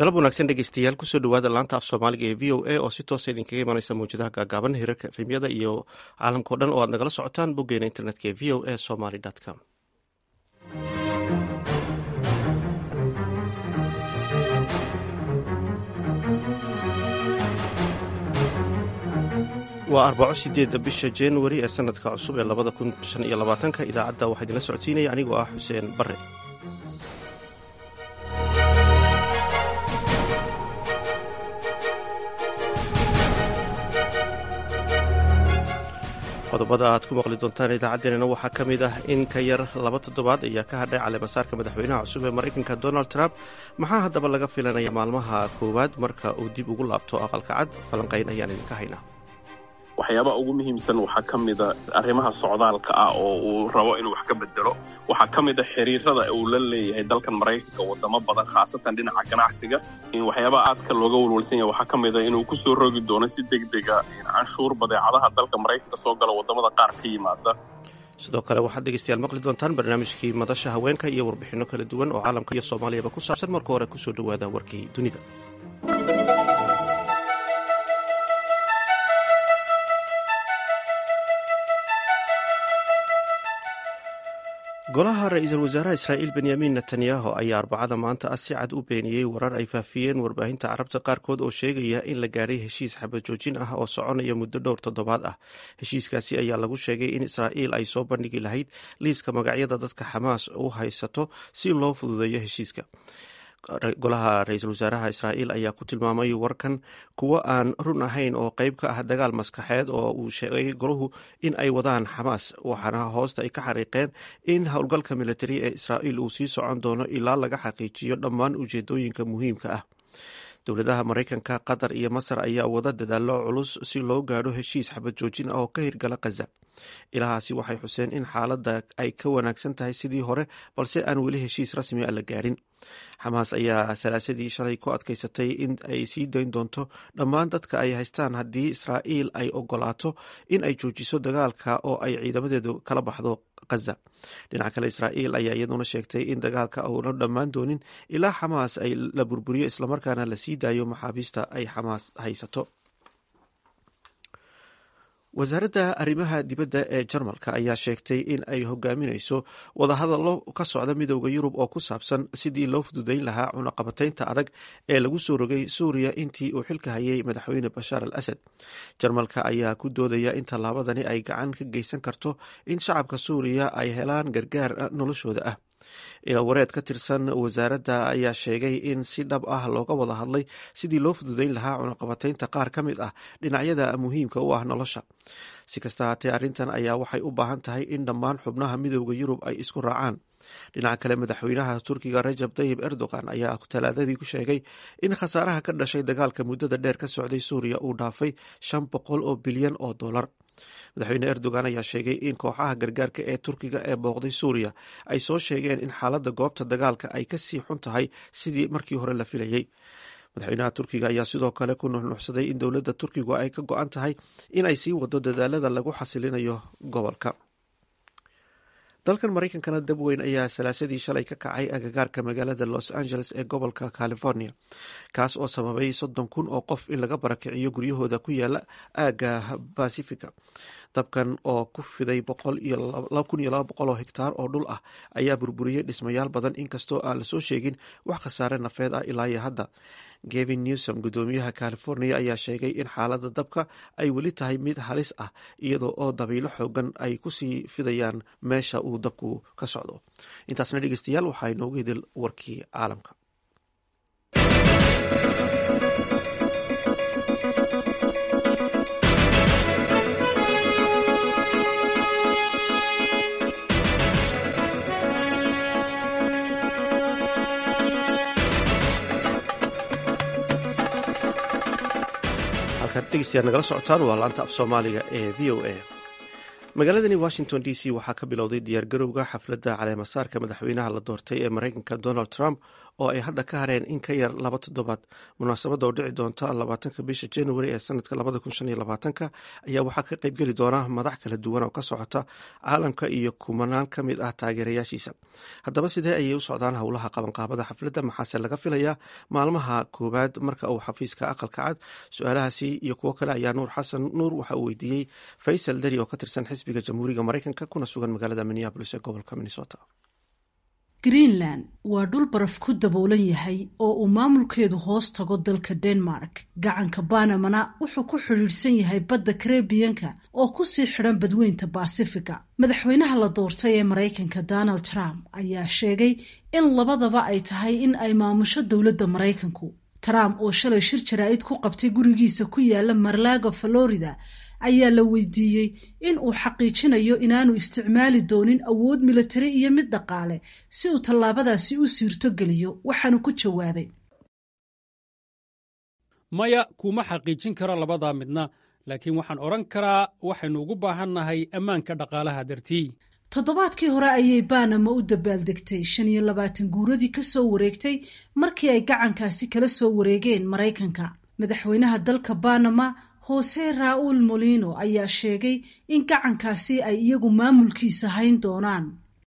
galab wanaagsan dhegeystayaal kusoo dhawaada laanta af soomaaliga ee v o a oo si toosa idinkaga imanaysa mawjadaha gaagaaban hirarka efemyada iyo caalamkao dhan oo aad nagala socotaan boggeena internetka ee v o a somaly com waa arbaco sideedda bisha januari ee sanadka cusub ee labada kun shan iyo labaatanka idaacadda waxaa idinla socodsiinaya anigoo ah xuseen bare qodobada aad ku maqli doontaan idaacaddeenana waxaa ka mid ah in ka yar laba toddobaad ayaa ka hadhay caleemasaarka madaxweynaha cusub ee maraykanka donald trump maxaa haddaba laga filanaya maalmaha koowaad marka uu dib ugu laabto aqalka cad falanqayn ayaan idinka haynaa waxyaabaha ugu muhiimsan waxaa ka mida arrimaha socdaalka ah oo uu rabo inuu wax ka bedelo waxaa ka mid a xiriirada uu la leeyahay dalkan maraykanka wadamo badan khaasatan dhinaca ganacsiga waxyaabaha aadka looga walwalsan yahay waxaa ka mid a inuu ku soo rogi doono si degdega canshuur badeecadaha dalka maraykanka soo gala wadamada qaar ka yimaada sidoo kale waxaad dhegeystayaal maqli doontaan barnaamijkii madasha haweenka iyo warbixinno kala duwan oo caalamka iyo soomaaliyaba ku saabsan marka hore kusoo dhowaada warkii dunida golaha ra-iisul wasaaraha israa'iil benyamin netanyahu ayaa arbacada maanta ah si cad u beeniyey warar ay faafiyeen warbaahinta carabta qaarkood oo sheegaya in la gaadhay heshiis xabajoojin ah oo soconaya muddo dhowr toddobaad ah heshiiskaasi ayaa lagu sheegay in israa'iil ay soo bandhigi lahayd liiska magacyada dadka xamaas u haysato si loo fududeeyo heshiiska golaha ra-iisul wasaaraha israa'iil ayaa ku tilmaamay warkan kuwo aan run ahayn oo qeyb ka ah dagaal maskaxeed oo uu sheegay golahu in ay wadaan xamaas waxaana hoosta ay ka xariiqeen in howlgalka militari ee israa'iil uu sii socon doono ilaa laga xaqiijiyo dhammaan ujeedooyinka muhiimka ah dowladaha maraykanka qatar iyo masar ayaa wada dadaalo culus si loo gaadho heshiis xabad joojin ah oo ka hirgala khaza ilahaasi waxay xuseen in xaaladda ay ka wanaagsan tahay sidii hore balse aan weli heshiis rasmi a la gaadhin xamaas ayaa salaasadii shalay ku adkaysatay in ay sii dayn doonto dhammaan dadka ay haystaan haddii israa'iil ay ogolaato in ay joojiso dagaalka oo ay ciidamadeedu kala baxdo khaza dhinaca kale israa'iil ayaa iyaduna sheegtay in dagaalka uuna dhammaan doonin ilaa xamaas ay la burburiyo islamarkaana la sii daayo maxaabiista ay xamaas haysato wasaaradda arrimaha dibadda ee jarmalka ayaa sheegtay in ay hogaaminayso wadahadallo ka socda midooda yurub oo ku saabsan sidii loo fududeyn lahaa cunaqabataynta adag ee lagu soo rogay suuriya intii uu xilka hayay madaxweyne bashaar al asad jarmalka ayaa ku doodaya in tallaabadani ay gacan ka geysan karto in shacabka suuriya ay helaan gargaar noloshooda ah ilawareed ka tirsan wasaaradda ayaa sheegay in si dhab ah looga wada hadlay sidii loo fududeyn lahaa cunaqabataynta qaar ka mid ah dhinacyada muhiimka u ah nolosha si kasta haatee arrintan ayaa waxay u baahan tahay in dhammaan xubnaha midooda yurub ay isku raacaan dhinaca kale madaxweynaha turkiga rajab tayib erdogan ayaa talaadadii ku sheegay in khasaaraha ka dhashay dagaalka muddada dheer ka socday suuriya uu dhaafay shan boqol oo bilyan oo dollar madaxweyne erdogan ayaa sheegay in kooxaha gargaarka ee turkiga ee booqday suuriya ay soo sheegeen in xaaladda goobta dagaalka ay ka sii xun tahay sidii markii hore la filayey madaxweynaha turkiga ayaa sidoo kale ku nuxnuxsaday in dowladda turkigu ay ka go-an tahay in ay sii wado dadaalada lagu xasilinayo gobolka dalkan maraykankana dab weyn ayaa salaasadii shalay ka kacay agagaarka magaalada los angeles ee gobolka california kaas oo sababay soddon kun oo qof in laga barakiciyo guryahooda ku yaala aagga basifica dabkan oo ku fiday kun iyo laba boqol oo hektaar oo dhul ah ayaa burburiyey dhismayaal badan inkastoo aan lasoo sheegin wax khasaare nafeed ah ilaa iyo hadda gevin newsom guddoomiyaha california ayaa sheegay in xaaladda dabka ay weli tahay mid halis ah iyadoo oo dabiilo xoogan ay kusii fidayaan meesha uu dabku ka socdo intaasna dhegeystayaal waxaa inoogu hidil warkii caalamka dhegeystayaal nagala socotaan waa laanta af soomaaliga ee v o a magaaladani washington d c waxaa ka bilowday diyaargarowga xafladda caleemasaarka madaxweynaha la doortay ee maraykanka donald trump oo ay hadda ka hareen in ka yar laba toddobaad munaasabadda oo dhici doonta labaatanka bisha january ee sanadka labada kun shan iyo labaatanka ayaa waxaa ka qaybgeli doona madax kala duwan oo ka socota caalamka iyo kumanaan ka mid ah taageerayaashiisa haddaba sidee ayay u socdaan howlaha qabanqaabada xafladda maxaase laga filayaa maalmaha koowaad marka uu xafiiska aqalka cad su-aalahaasi iyo kuwo kale ayaa nuur xasan nuur waxa uu weydiiyey faysal dari oo ka tirsan xisbiga jamhuuriga maraykanka kuna sugan magaalada minneabolis ee gobolka minnesota greenland waa dhul baraf ku daboolan yahay oo uu maamulkeedu hoos tago dalka denmark gacanka banamana wuxuu ku xidhiidhsan yahay badda karebiyanka oo kusii xidhan badweynta baasifiga madaxweynaha la doortay ee maraykanka donald trump ayaa sheegay in labadaba ay tahay in ay maamusho dowladda maraykanku trump oo shalay shir jaraa'id ku qabtay gurigiisa ku yaala marlago florida ayaa la weydiiyey in uu xaqiijinayo inaanu isticmaali doonin awood milatari iyo mid dhaqaale si uu tallaabadaasi u siirto geliyo waxaanu ku jawaabay maya kuma xaqiijin karo labadaa midna laakiin waxaan odhan karaa waxaynu ugu baahannahay ammaanka dhaqaalaha dartii toddobaadkii hore ayay banama u dabaaldegtay shan iyo labaatan guuradii ka soo wareegtay markii ay gacankaasi kala soo wareegeen maraykanka madaxweynaha dalka banama hose raul molino ayaa sheegay in gacankaasi ay iyagu maamulkiisa hayn doonaan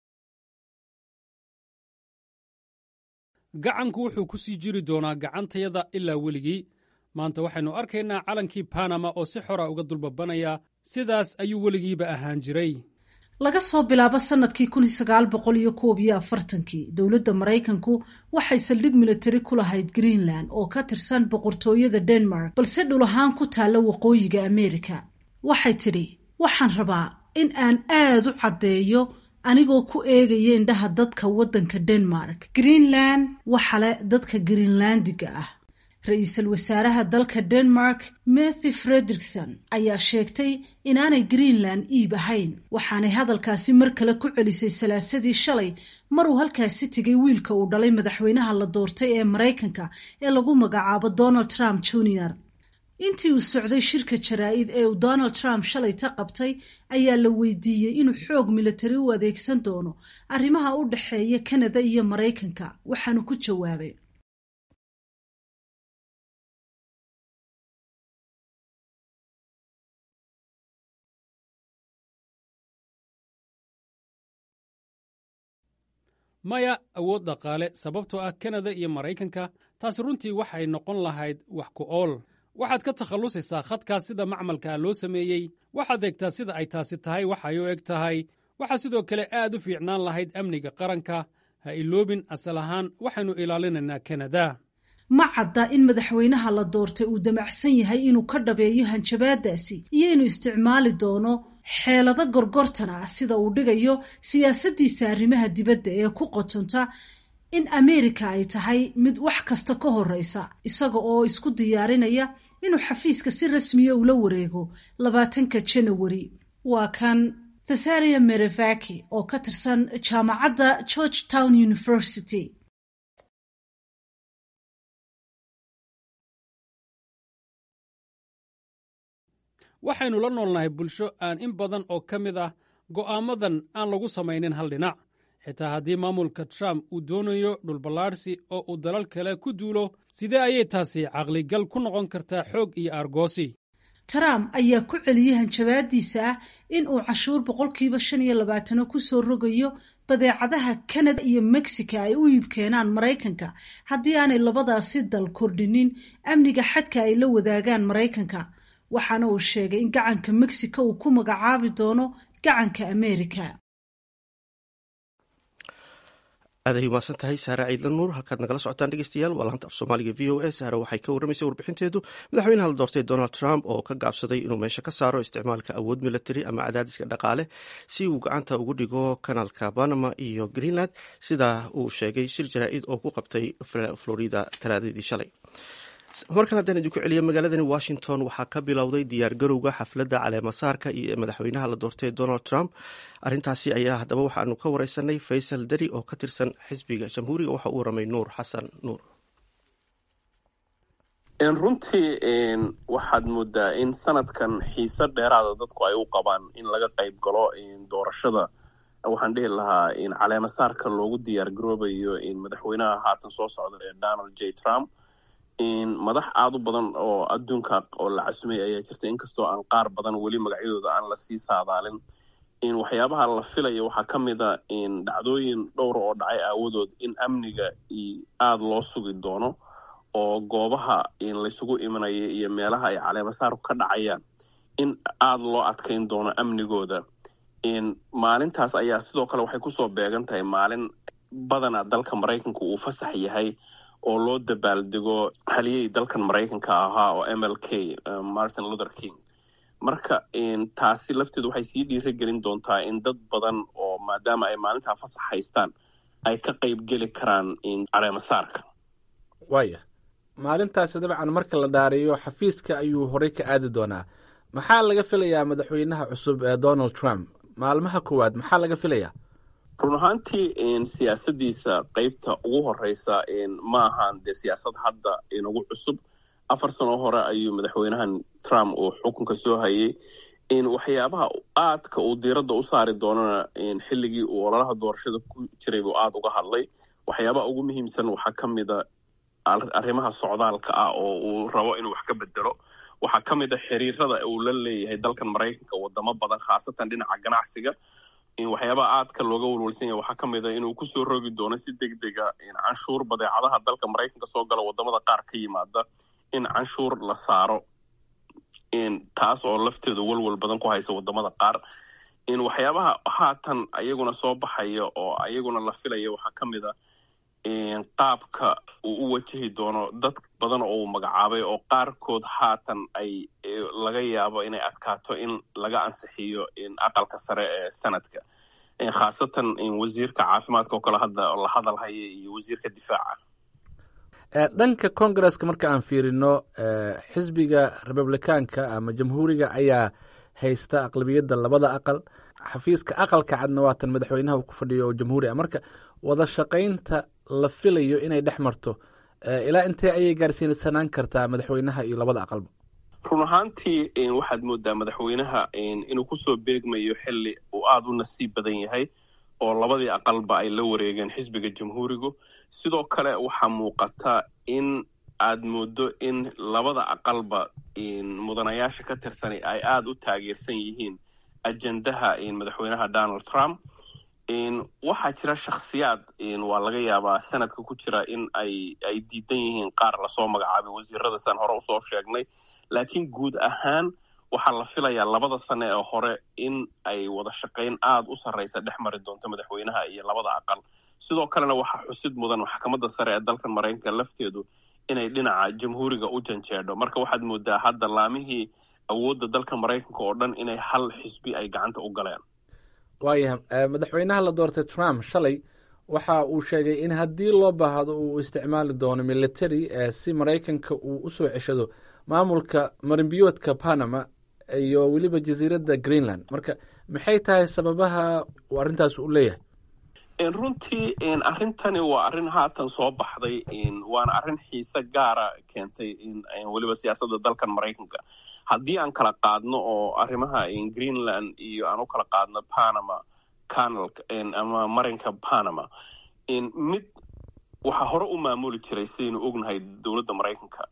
gacanku wuxuu ku sii jiri doonaa gacantayada ilaa weligii maanta waxaynu arkaynaa calankii banama oo si xora uga dulbabanaya sidaas ayuu weligiiba ahaan jiray laga soo bilaabo sanadkii kun sagaal boqol iyo koob iyo afartankii dowladda maraykanku waxay saldhig militari ku lahayd greenland oo ka tirsan boqortooyada denmark balse dhul ahaan ku taalla waqooyiga ameerika waxay tidhi waxaan rabaa in aan aad u caddeeyo anigoo ku eegaya indhaha dadka waddanka denmark greenland waxale dadka greenlandiga ah ra-iisul wasaaraha dalka denmark mathy frederikson ayaa sheegtay inaanay greenland iib ahayn waxaanay hadalkaasi mar kale ku celisay salaasadii shalay maruu halkaasi tegay wiilka uu dhalay madaxweynaha la doortay ee maraykanka ee lagu magacaabo donald trump junior intii uu socday shirka jaraa'id ee uu donald trump shalay ta qabtay ayaa la weydiiyey inuu xoog militari u adeegsan doono arrimaha u dhexeeya kanada iyo maraykanka waxaanu ku jawaabay maya awood dhaqaale sababtoo ah kanada iyo maraykanka taasi runtii waxay noqon lahayd wax ku ool waxaad ka takhallusaysaa khadkaas sida macmalkaa loo sameeyey waxaad eegtaa sida ay taasi tahay waxay u eg tahay waxaa sidoo kale aad u fiicnaan lahayd amniga qaranka ha iloobin asal ahaan waxaynu ilaalinaynaa kanada ma cadda in madaxweynaha la doortay uu damacsan yahay inuu ka dhabeeyo hanjabaadaasi iyo inuu isticmaali doono xeelado gorgortan ah sida uu dhigayo siyaasaddiisa arrimaha dibadda ee ku qotonta in ameerika ay tahay mid wax kasta ka horreysa isaga oo isku diyaarinaya inuu xafiiska si rasmiya ula wareego labaatanka janawari waa kan thasaria merevaki oo ka tirsan jaamacadda george town university waxaynu la noolnahay bulsho aan in badan oo ka mid ah go'aamadan aan lagu samaynin hal dhinac xitaa haddii maamulka trump uu doonayo dhulballaadhsi oo uu dalal kale ku duulo sidee ayay taasi caqligal ku noqon kartaa xoog iyo aargoosi trump ayaa ku celiyey hanjabaadiisa ah in uu cashuur boqolkiiba shan iyo labaatano ku soo rogayo badeecadaha kanada iyo mexica ay u iibkeenaan maraykanka haddii aanay labadaasi dal kordhinin amniga xadka ay la wadaagaan maraykanka waxaana uu sheegay in gacanka mexico uu ku magacaabi doono gacanka amerika aaday umaasan tahay saare ciidla nuur halkaad nagala socotaan dhegeystayaal waa laanta af soomaaliga v o a saare waxay ka warramaysay warbixinteedu madaxweynaha la doortay donald trump oo ka gaabsaday inuu meesha ka saaro isticmaalka awood military ama cadaadiska dhaqaale si uu gacanta ugu dhigo kanaalka panama iyo greenland sida uu sheegay shir jaraa'id oo ku qabtay florida talaadadii shalay markan haddaan idinku celiya magaaladani washington waxaa ka bilowday diyaargarowga xafladda caleemasaarka iyo madaxweynaha la doortay donald trump arintaasi ayaa haddaba waxaanu ka wareysanay faysal dari oo ka tirsan xisbiga jamhuuriga waxa uu waramay nuur xasan nuur runtii waxaad moodaa in sanadkan xiise dheeraada dadku ay u qabaan in laga qayb galo doorashada waxaan dhihi lahaa in caleemasaarka loogu diyaar garoobayo in madaxweynaha haatan soo socda ee donald j trump in madax aada u badan oo adduunka oo la casumay ayaa jirta inkastoo aan qaar badan weli magacyadooda aan lasii saadaalin in waxyaabaha la filaya waxaa ka mid a in dhacdooyin dhowra oo dhacay aawadood in amniga aada loo sugi doono oo goobaha in laysugu imanaya iyo meelaha ay caleemasaarku ka dhacayaan in aada loo adkayn doono amnigooda in maalintaas ayaa sidoo kale waxay kusoo beegan tahay maalin badana dalka maraykanka uu fasax yahay oo loo dabaaldego haliyey dalkan maraykanka ahaa oo m l k martin luther king marka taasi lafteedu waxay sii dhiira gelin doontaa in dad badan oo maadaama ay maalintaa fasax haystaan ay ka qayb geli karaan caleemasaarka waaya maalintaasi dabcan marka la dhaariyo xafiiska ayuu horey ka aadi doonaa maxaa laga filayaa madaxweynaha cusub ee donald trump maalmaha koowaad maxaa laga filayaa run ahaantii siyaasadiisa qeybta ugu horeysa ma ahan dee siyaasad hadda inagu cusub afar sano hore ayuu madaxweynahan trump uu xukunka soo hayay waxyaabaha aadka uu diiradda u saari doonana xilligii uu ololaha doorashada ku jiray buu aada uga hadlay waxyaabaha ugu muhiimsan waxaa ka mida arrimaha socdaalka ah oo uu rabo inuu wax ka bedelo waxaa ka mid a xiriirada uu la leeyahay dalkan maraykanka wadamo badan khaasatan dhinaca ganacsiga waxyaabaha aadka looga walwalsan yahay waxaa ka mid a inuu kusoo rogi doono si deg dega canshuur badeecadaha dalka maraykanka soo gala wadamada qaar ka yimaada in canshuur la saaro taas oo lafteedu walwal badan ku haysa wadamada qaar waxyaabaha haatan ayaguna soo baxaya oo ayaguna la filaya waxaa ka mid a qaabka uu u wajahi doono dad badan oo uu magacaabay oo qaarkood haatan ay laga yaabo inay adkaato in laga ansixiyo aqalka sare ee sanadka khaasatan wasiirka caafimaadka oo kale hadda la hadal haya iyo wasiirka difaaca dhanka congaresska marka aan fiirino xisbiga republikaanka ama jamhuuriga ayaa haysta aqlabiyadda labada aqal xafiiska aqalka cadna waatan madaxweynaha uu ku fadhiyo oo jamhuuri ah marka wada shaqaynta la filayo inay dhex marto ilaa intee ayay gaarsiinsanaan kartaa madaxweynaha iyo labada aqalba run ahaantii waxaad moodaa madaxweynaha inuu kusoo beegmayo xili uu aada u nasiib badan yahay oo labadii aqalba ay la wareegeen xisbiga jamhuurigu sidoo kale waxaa muuqata in aad moodo in labada aqalba mudanayaasha ka tirsan ay aada u taageersan yihiin ajendaha madaxweynaha donald trump waxaa jira shakhsiyaad waa laga yaabaa sanadka ku jira in ay ay diidan yihiin qaar lasoo magacaabay wasiirada san hore usoo sheegnay laakiin guud ahaan waxaa la filayaa labada sane ee hore in ay wada shaqayn aada u sarraysa dhex mari doonto madaxweynaha iyo labada aqal sidoo kalena waxaa xusid mudan maxkamadda sare ee dalkan maraykanka lafteedu inay dhinaca jamhuuriga u janjeedho marka waxaad moodaa hadda laamihii awoodda dalka maraykanka oo dhan inay hal xisbi ay gacanta u galeen waayahay madaxweynaha la doortay trump shalay waxa uu sheegay in haddii loo baahdo uu isticmaali doono military si maraykanka uu usoo ceshado maamulka marinbiyoodka panama iyo weliba jasiiradda greenland marka maxay tahay sababaha uu arrintaas u leeyahay runtii arrintani waa arrin haatan soo baxday waana arrin xiise gaara keentay weliba siyaasadda dalkan maraykanka haddii aan kala qaadno oo arrimaha greenland iyo aan u kala qaadno panama canal ama marinka panama mid waxaa hore u maamuli jiray sidaynu ognahay dowladda maraykanka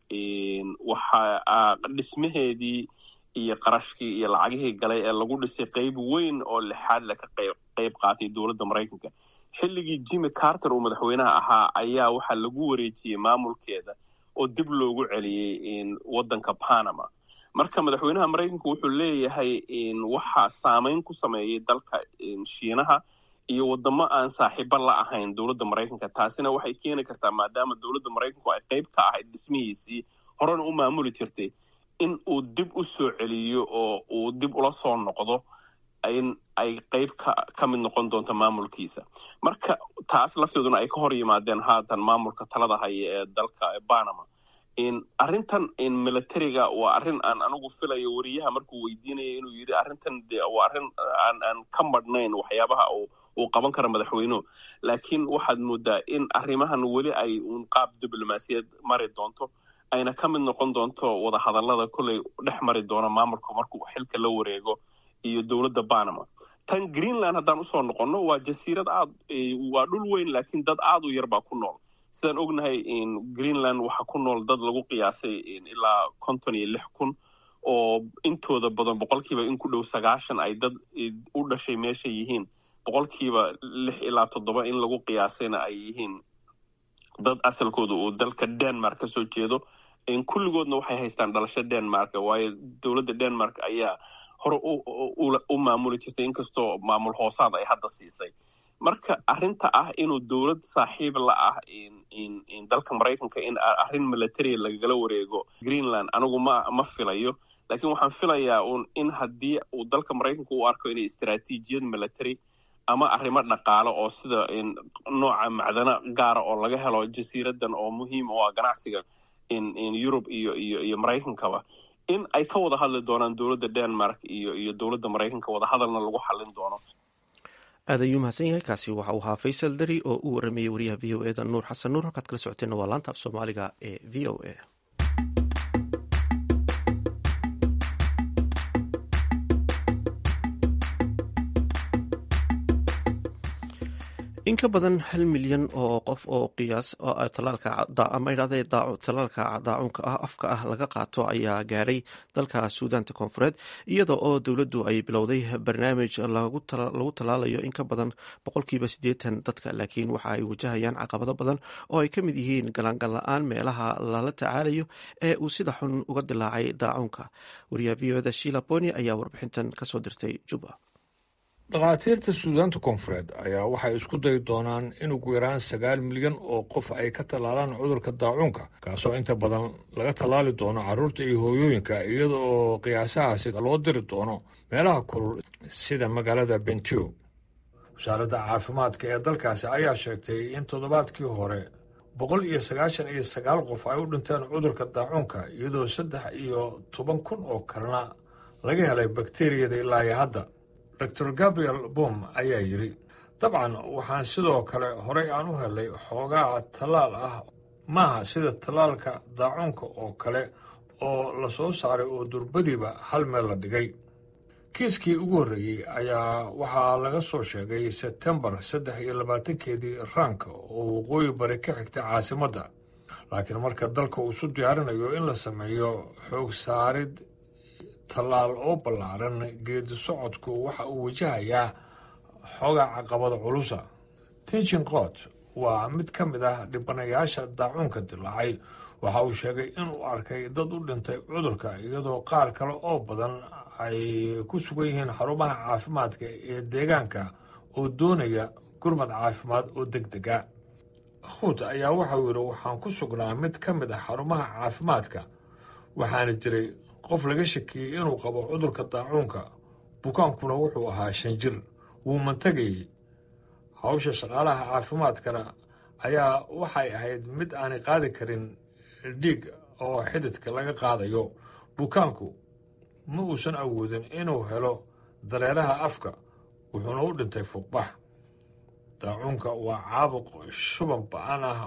waxa dhismaheedii iyo qarashkii iyo lacagihii galay ee lagu dhisay qayb weyn oo lixaad le ka qayb qaatay dowladda maraykanka xilligii jimmy carter uu madaxweynaha ahaa ayaa waxaa lagu wareejiyey maamulkeeda oo dib loogu celiyey waddanka panama marka madaxweynaha maraykanka wuxuu leeyahay waxaa saameyn ku sameeyey dalka shiinaha iyo wadamo aan saaxiibo la ahayn dowladda maraykanka taasina waxay keeni kartaa maadaama dowladda maraykanku ay qayb ka ahayd dhismihiisii horena u maamuli jirtay in uu dib u soo celiyo oo uu dib ula soo noqdo in ay qayb ka ka mid noqon doonto maamulkiisa marka taas lafteeduna ay ka hor yimaadeen haatan maamulka talada haya ee dalka panama arrintan militariga waa arrin aan anigu filayo wariyaha markuu weydiinaya inuu yidhi arrintan de waa arrin aan aan ka madhnayn waxyaabaha uu qaban karo madaxweynuhu laakiin waxaad moodaa in arrimahan weli ay uun qaab diblomaasiyad mari doonto ayna ka mid noqon doonto wada hadallada kolley dhex mari doona maamulka markuu xilka la wareego iyo dowladda panama tan greenland haddaan usoo noqonno waa jasiirad aad waa dhul weyn laakiin dad aad u yar baa ku nool sidaan ognahay greenland waxaa ku nool dad lagu qiyaasay ilaa konton iyo lix kun oo intooda badan boqolkiiba in ku dhow sagaashan ay dad u dhashay meesha yihiin boqolkiiba lix ilaa toddoba in lagu qiyaasayna ay yihiin dad asalkooda uu dalka denmark ka soo jeedo kulligoodna waxay haystaan dhalasho denmark waayo dowladda denmark ayaa hore u maamuli jirtay inkastoo maamul hoosaad ay hadda siisay marka arrinta ah inuu dowlad saaxiib la ah dalka maraykanka in arrin military lagala wareego greenland anigu ma ma filayo laakiin waxaan filayaa un in haddii uu dalka maraykanka u arko inay istaraatiijiyad military ama arrimo dhaqaale oo sida nooca macdano gaara oo laga helo jasiiradan oo muhiim u ah ganacsiga yurub iyo iyo iyo maraykankaba in ay ka wada hadli doonaan dowladda denmark iyo iyo dowladda maraykanka wadahadalna lagu xallin doono aad ayuu mahadsan yahay kaasi waxa uu ahaa faysal dari oo u waramayey wariyaha v o eda nuur xasan nuur halkaad kala socoteenna waa laanta af soomaaliga ee v o a in ka badan hal milyan oo qof oo qiyaas ama idhahde talaalka daacunka ah afka ah laga qaato ayaa gaadhay dalka suudaanta koonfureed iyada oo dowladdu ay bilowday barnaamij lagu tallaalayo in ka badan boqolkiiba siddeetan dadka laakiin waxa ay wajahayaan caqabado badan oo ay ka mid yihiin galaangal la-aan meelaha lala tacaalayo ee uu sida xun uga dilaacay daacunka wariyaha v oda shila boni ayaa warbixintan kasoo dirtay juba dhakhaatiirta suudaanta koonfureed ayaa waxay isku dayi doonaan in ugu yaraan sagaal milyan oo qof ay ka tallaalaan cudurka daacuunka kaasoo inta badan laga tallaali doono carruurta iyo hooyooyinka iyada oo qiyaasahaasi loo diri doono meelaha kulul sida magaalada bentio wasaaradda caafimaadka ee dalkaasi ayaa sheegtay in toddobaadkii hore boqol iyo sagaashan iyo sagaal qof ay u dhinteen cudurka daacuunka iyadoo saddex iyo toban kun oo kalena laga helay bakteriyada ilaa iyo hadda doctor gabriel bom ayaa yidhi dabcan waxaan sidoo kale horey aan u helay xoogaa tallaal ah maaha sida tallaalka daacuunka oo kale oo la soo saaray oo durbadiiba hal meel la dhigay kiiskii ugu horreeyey ayaa waxaa laga soo sheegay sebtembar saddex iyo labaatankeedii raanka oo waqooyi bari ka xigta caasimadda laakiin marka dalka uu isu diyaarinayo in la sameeyo xoog saarid tallaal oo ballaaran geedi socodku waxa uu wajahayaa xoogaa caqabada culusa tinchin qoot waa mid ka mid ah dhibanayaasha daacuunka dilaacay waxa uu sheegay inuu arkay dad u dhintay cudurka iyadoo qaar kale oo badan ay ku sugan yihiin xarumaha caafimaadka ee deegaanka oo doonaya gurmad caafimaad oo deg dega khuut ayaa waxauu yidhi waxaan ku sugnaa mid ka mid ah xarumaha caafimaadka waxaana jiray qof laga shakiyey inuu qabo cudurka daacuunka bukaankuna wuxuu ahaa shan jir wuu mantagayey hawsha shaqaalaha caafimaadkana ayaa waxay ahayd mid aanay qaadi karin dhiig oo xididka laga qaadayo bukaanku ma uusan awoodin inuu helo dareeraha afka wuxuuna u dhintay fuuqbax daacuunka waa caabuq shuban ba-an ah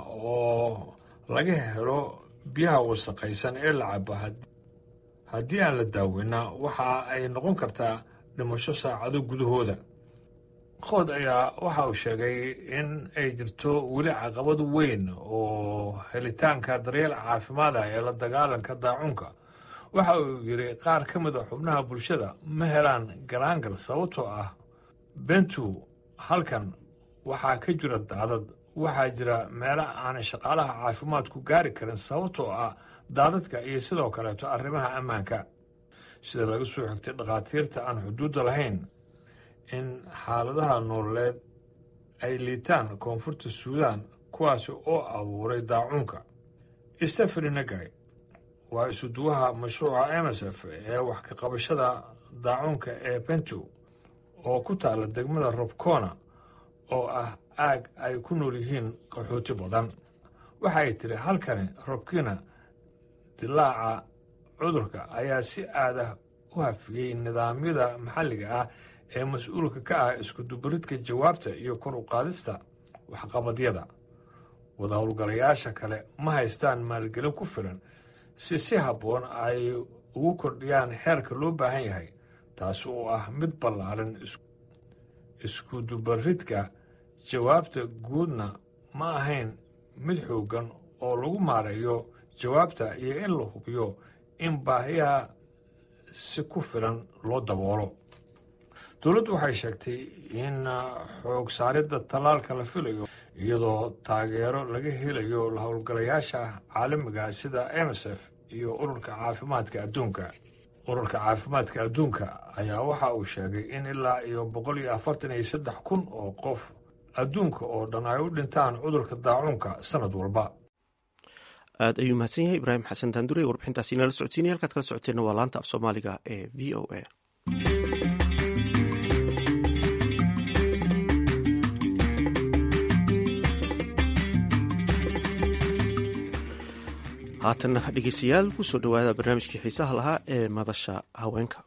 oo laga helo biyaha wasaqaysan ee la cabo haddii aan la daaweynaa waxa ay noqon kartaa dhimasho saacado gudahooda qood ayaa waxa uu sheegay in ay jirto weli caqabad weyn oo helitaanka daryeel caafimaad ah ee la dagaalanka daacunka waxa uu yidhi qaar ka mid a xubnaha bulshada ma helaan galaangal sababtoo ah bentu halkan waxaa ka jira daadad waxaa jira meelo aanay shaqaalaha caafimaadku gaari karin sababtoo ah daadadka iyo sidoo kaleeto arrimaha ammaanka sida laga soo xigtay dhakhaatiirta aan xuduudda lahayn in xaaladaha nololeed ay liitaan koonfurta suudaan kuwaasi oo abuuray daacuunka stefani nagay waa isuduwaha mashruuca emsf ee wax ka qabashada daacuunka ee bento oo ku taalla degmada robcona oo ah aag ay ku nool yihiin qaxooti badan waxa ay tiri halkani robkina dilaaca cudurka ayaa si aadah u hafiyey nidaamyada maxalliga ah ee mas-uulka ka ah iskudubaridka jawaabta iyo kor u qaadista waxqabadyada wada howlgalayaasha kale ma haystaan maalgelin ku filan si si habboon ay ugu kordhiyaan xeerka loo baahan yahay taasi oo ah mid ballaaran iskudubaridka jawaabta guudna ma ahayn mid xooggan oo lagu maareeyo jawaabta iyo in la hubiyo in baahiyaha si ku filan loo daboolo dowladdu waxay sheegtay in xoog saaridda tallaalka la filayo iyadoo taageero laga helayo la howlgalayaasha caalamiga sida msf iyo ururka caafimaadka adduunka ururka caafimaadka adduunka ayaa waxa uu sheegay in ilaa iyo boqol iyo afartan iyo saddex kun oo qof adduunka oo dhan ay u dhintaan cudurka daacuunka sanad walba aad ayuu mahadsan yahay ibraahim xasan daandure warbixintaasi inala socodsiinaya halkaad kala socoteenna waa laanta af soomaaliga ee v o a haatanna dhegeystayaal kusoo dhowaada barnaamijkii xiisaha lahaa ee madasha haweenka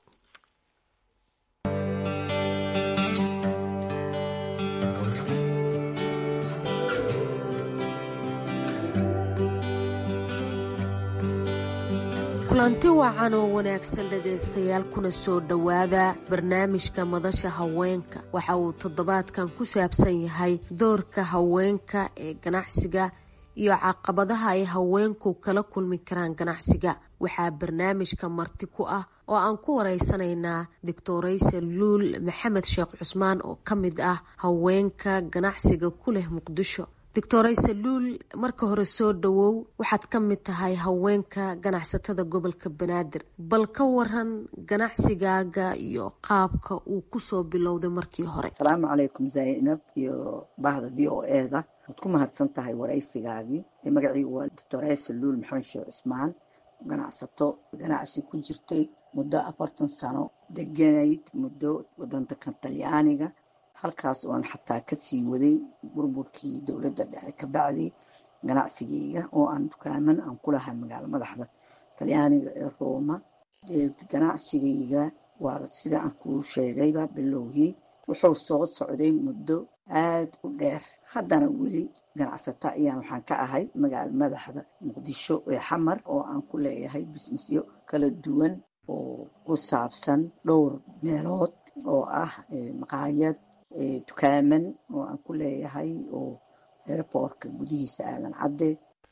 kulanti wacan oo wanaagsan dhegaystayaal kuna soo dhowaada barnaamijka madasha haweenka waxa uu toddobaadkan ku saabsan yahay doorka haweenka ee ganacsiga iyo caqabadaha ay haweenku kala kulmi karaan ganacsiga waxaa barnaamijka marti ku ah oo aan ku wareysanaynaa doctorayse luul maxamed sheekh cusmaan oo ka mid ah haweenka ganacsiga ku leh muqdisho doctorayse luul marka hore soo dhowow waxaad ka mid tahay haweenka ganacsatada gobolka banaadir bal ka waran ganacsigaaga iyo qaabka uu kusoo bilowday markii hore asalaamu calaykum zaynab iyo bahda v o eda waad ku mahadsan tahay waraysigaagii magaciigu waa doctorayse luul maxamed sheekh cusmaan ganacsato ganacsi ku jirtay muddo afartan sano deganayd muddo wadanka talyaaniga halkaas oan xataa kasii waday burburkii dowladda dhexe ka bacdi ganacsigeyga oo aan dukaaman aan ku lahay magaalo madaxda talyaaniga ee rooma ganacsigeyga waa sida aan kuu sheegayba bilowgii wuxuu soo socday muddo aad u dheer haddana weli ganacsato ayaan waxaan ka ahay magaalo madaxda muqdisho ee xamar oo aan ku leeyahay bisnisyo kala duwan oo ku saabsan dhowr meelood oo ah maqaayad dukaaman oo aan ku leeyahay oo airboortka gudihiisa aadan cadde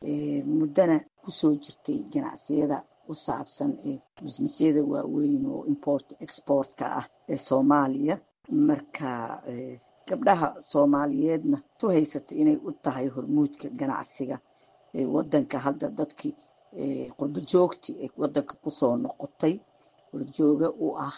muddana kusoo jirtay ganacsiyada ku saabsan bisnisyada waaweyn oo import exportka ah ee soomaaliya marka gabdhaha soomaaliyeedna su haysatay inay u tahay hormuudka ganacsiga wadanka hadda dadkii qurbo joogtii ee wadanka kusoo noqotay horjooga u ah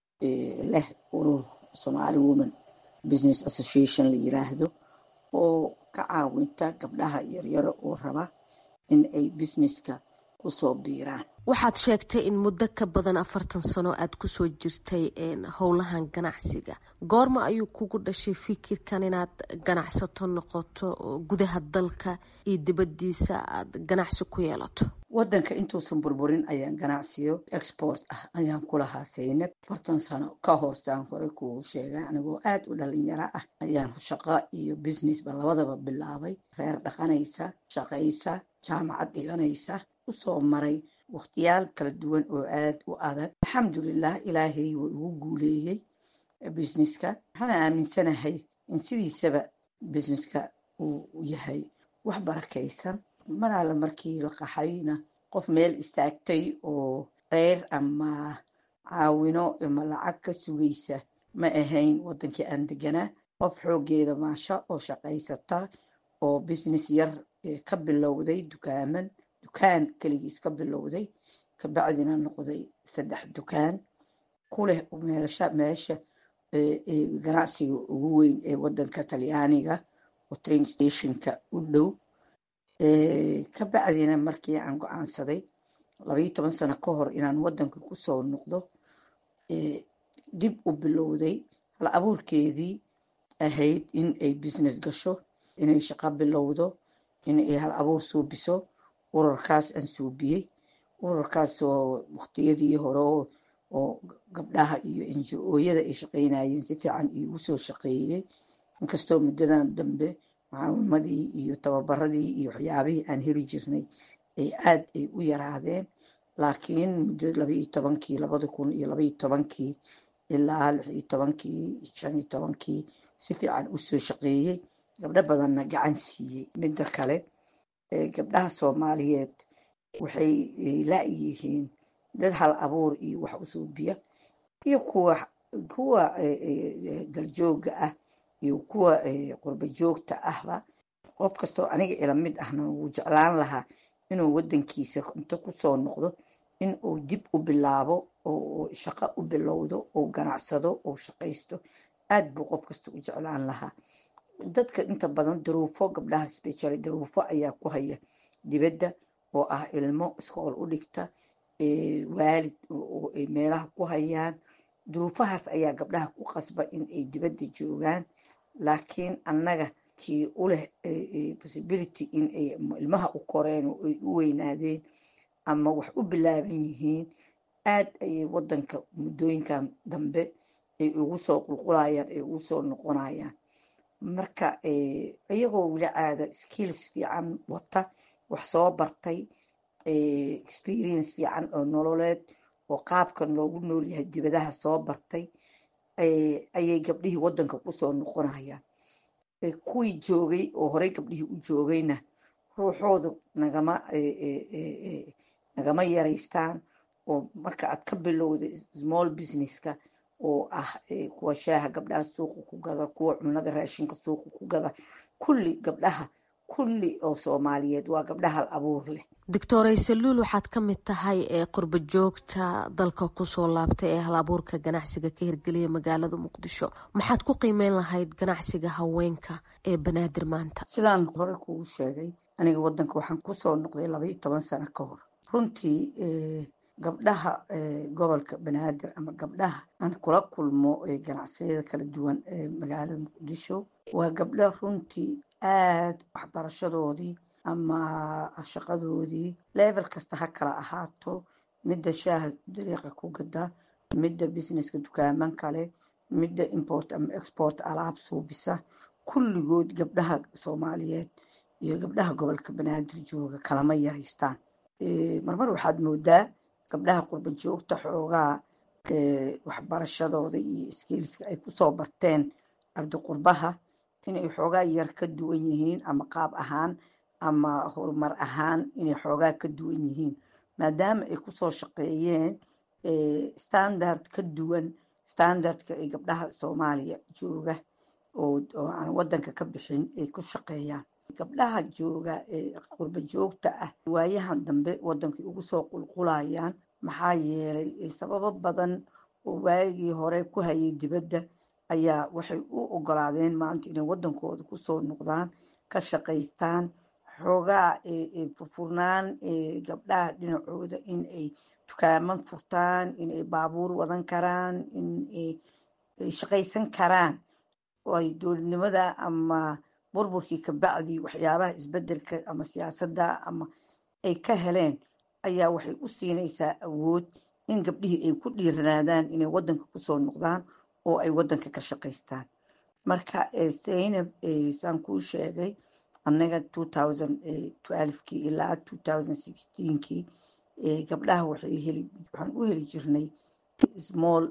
leh urur somaali woman business association la yiraahdo oo ka caawinta gabdhaha yaryaro oo raba in ay businesska kusoo biiraan waxaad sheegtay in muddo ka badan afartan sano aada kusoo jirtay howlahan ganacsiga goorma ayuu kugu dhashay fikirkan inaad ganacsato noqoto gudaha dalka iyo dibadiisa aada ganacsi ku yeelato wadanka intuusan burburin ayaan ganacsiyo export ah ayaan ku lahaa saynab afartan sano ka horsaan hore kugu sheegay anigoo aada u dhalinyaro ah ayaan shaqo iyo businessba labadaba bilaabay reer dhaqanaysa shaqaysa jaamacad dhiganaysa usoo maray wakhtiyaal kala duwan oo aada u adag alxamdulilah ilaahay wuu igu guuleeyey businesska waxaana aaminsanahay in sidiisaba businesska uu yahay wax barakaysan mar alle markii la qaxayna qof meel istaagtay oo qeyr ama caawino ama lacag ka sugaysa ma ahayn wadankii aan deganaa qof xoogeeda maasha oo shaqaysata oo business yar ka bilowday dukaaman dukaan keligiis ka bilowday kabacdina noqday saddex dukaan ku leh meelsha meesha ganacsiga ugu weyn ee wadanka talyaaniga oo train stationka u dhow kabacdina markii aan go-aansaday labayo toban sano ka hor inaan wadanka kusoo noqdo dib u bilowday hal abuurkeedii ahayd in ay business gasho inay shaqo bilowdo inay hal abuur suubiso urarkaas aan suubiyey urarkaas oo waqtiyadii hore oo gabdhaha iyo enji-ooyada ay shaqeynayeen si fiican iigu soo shaqeeyey inkastoo muddadan dambe mucaawimadii iyo tababaradii iyo waxyaabihii aan heli jirnay ay aada ay u yaraadeen laakiin muddo labaiyo tobankii labada kun iyo labaiyo tobankii ilaa lix iyo tobankii shan iyo tobankii si fiican usoo shaqeeyey gabdho badanna gacan siiyey midda kale gabdhaha soomaaliyeed waxay la-yihiin dad hal abuur iyo wax usuubiya iyo kuwa kuwa daljooga ah iyo kuwa qurba joogta ahba qof kastoo aniga ila mid ahna wuu jeclaan lahaa inuu wadankiisa inta kusoo noqdo in uu dib u bilaabo oo shaqo u bilowdo oo ganacsado oo shaqaysto aad buu qof kasta u jeclaan lahaa dadka inta badan daruufo gabdhaha special daruufo ayaa ku haya dibadda oo ah ilmo iskool u dhigta waalid oo ay meelaha ku hayaan duruufahaas ayaa gabdhaha ku qasba in ay dibadda joogaan laakiin annaga kii u leh possibility in ay ilmaha u koreen oo ay u weynaadeen ama wax u bilaaban yihiin aad ayay wadanka muddooyinkan dambe ay ugu soo qulqulayaan ay ugu soo noqonayaan marka iyagoo weli caada skills fiican wata wax soo bartay experience fiican oo nololeed oo qaabkan loogu noolyahay dibadaha soo bartay ayay gabdhihii wadanka kusoo noqonayaan kuwii joogay oo horey gabdhihii u joogayna ruuxoodu nagama nagama yaraystaan oo marka aad ka bilowda small businesska oo ah kuwa shaaha gabdhaha suuqa ku gada kuwa cunada raashinka suuqa ku gada kulli gabdhaha kulli oo soomaaliyeed waa gabdhaha hal abuur leh doctor aysaluul waxaad ka mid tahay ee qurba joogta dalka kusoo laabtay ee hal abuurka ganacsiga ka hirgeliya magaalada muqdisho maxaad ku qiimeyn lahayd ganacsiga haweenka ee banaadir maanta sidaan hore kugu sheegay aniga wadanka waxaan kusoo noqday laba iyo toban sano ka hor runtii gabdhaha gobolka banaadir ama gabdhaha aan kula kulmo ganacsiyada kala duwan ee magaalada muqdisho waa gabdho runtii aada waxbarashadoodii ama shaqadoodii level kasta ha kala ahaato midda shaaha dariiqa ku gada midda businesska dukaaman kale midda import ama export alaab suubisa kulligood gabdhaha soomaaliyeed iyo gabdhaha gobolka banaadir jooga kalama yaraystaan marmar waxaad moodaa gabdhaha qurba joogta xoogaa waxbarashadooda iyo skilska ay kusoo barteen ardiqurbaha inay xoogaa yar ka duwan yihiin ama qaab ahaan ama horumar ahaan inay xoogaa ka duwan yihiin maadaama ay kusoo shaqeeyeen standard ka duwan standardka ay gabdhaha soomaaliya jooga oo aan wadanka ka bixin ay ku shaqeeyaan gabdhaha jooga ee qurba joogta ah waayahan dambe wadankay ugu soo qulqulayaan maxaa yeelay sababo badan oo waagii hore ku hayay dibadda ayaa waxay u ogolaadeen maanta inay wadankooda kusoo noqdaan ka shaqaystaan xoogaa furfurnaan gabdhaha dhinacooda in ay dukaaman furtaan inay baabuur wadan karaan in ay shaqaysan karaan oo ay dowladnimada ama burburkii kabacdii waxyaabaha isbedelka ama siyaasadda ama ay ka heleen ayaa waxay u siinaysaa awood in gabdhihii ay ku dhiiranaadaan inay wadanka kusoo noqdaan oo ay wadanka ka shaqaystaan marka zaynab saan kuu sheegay annaga kii ilaa kii gabdhaha waxaan u heli jirnay small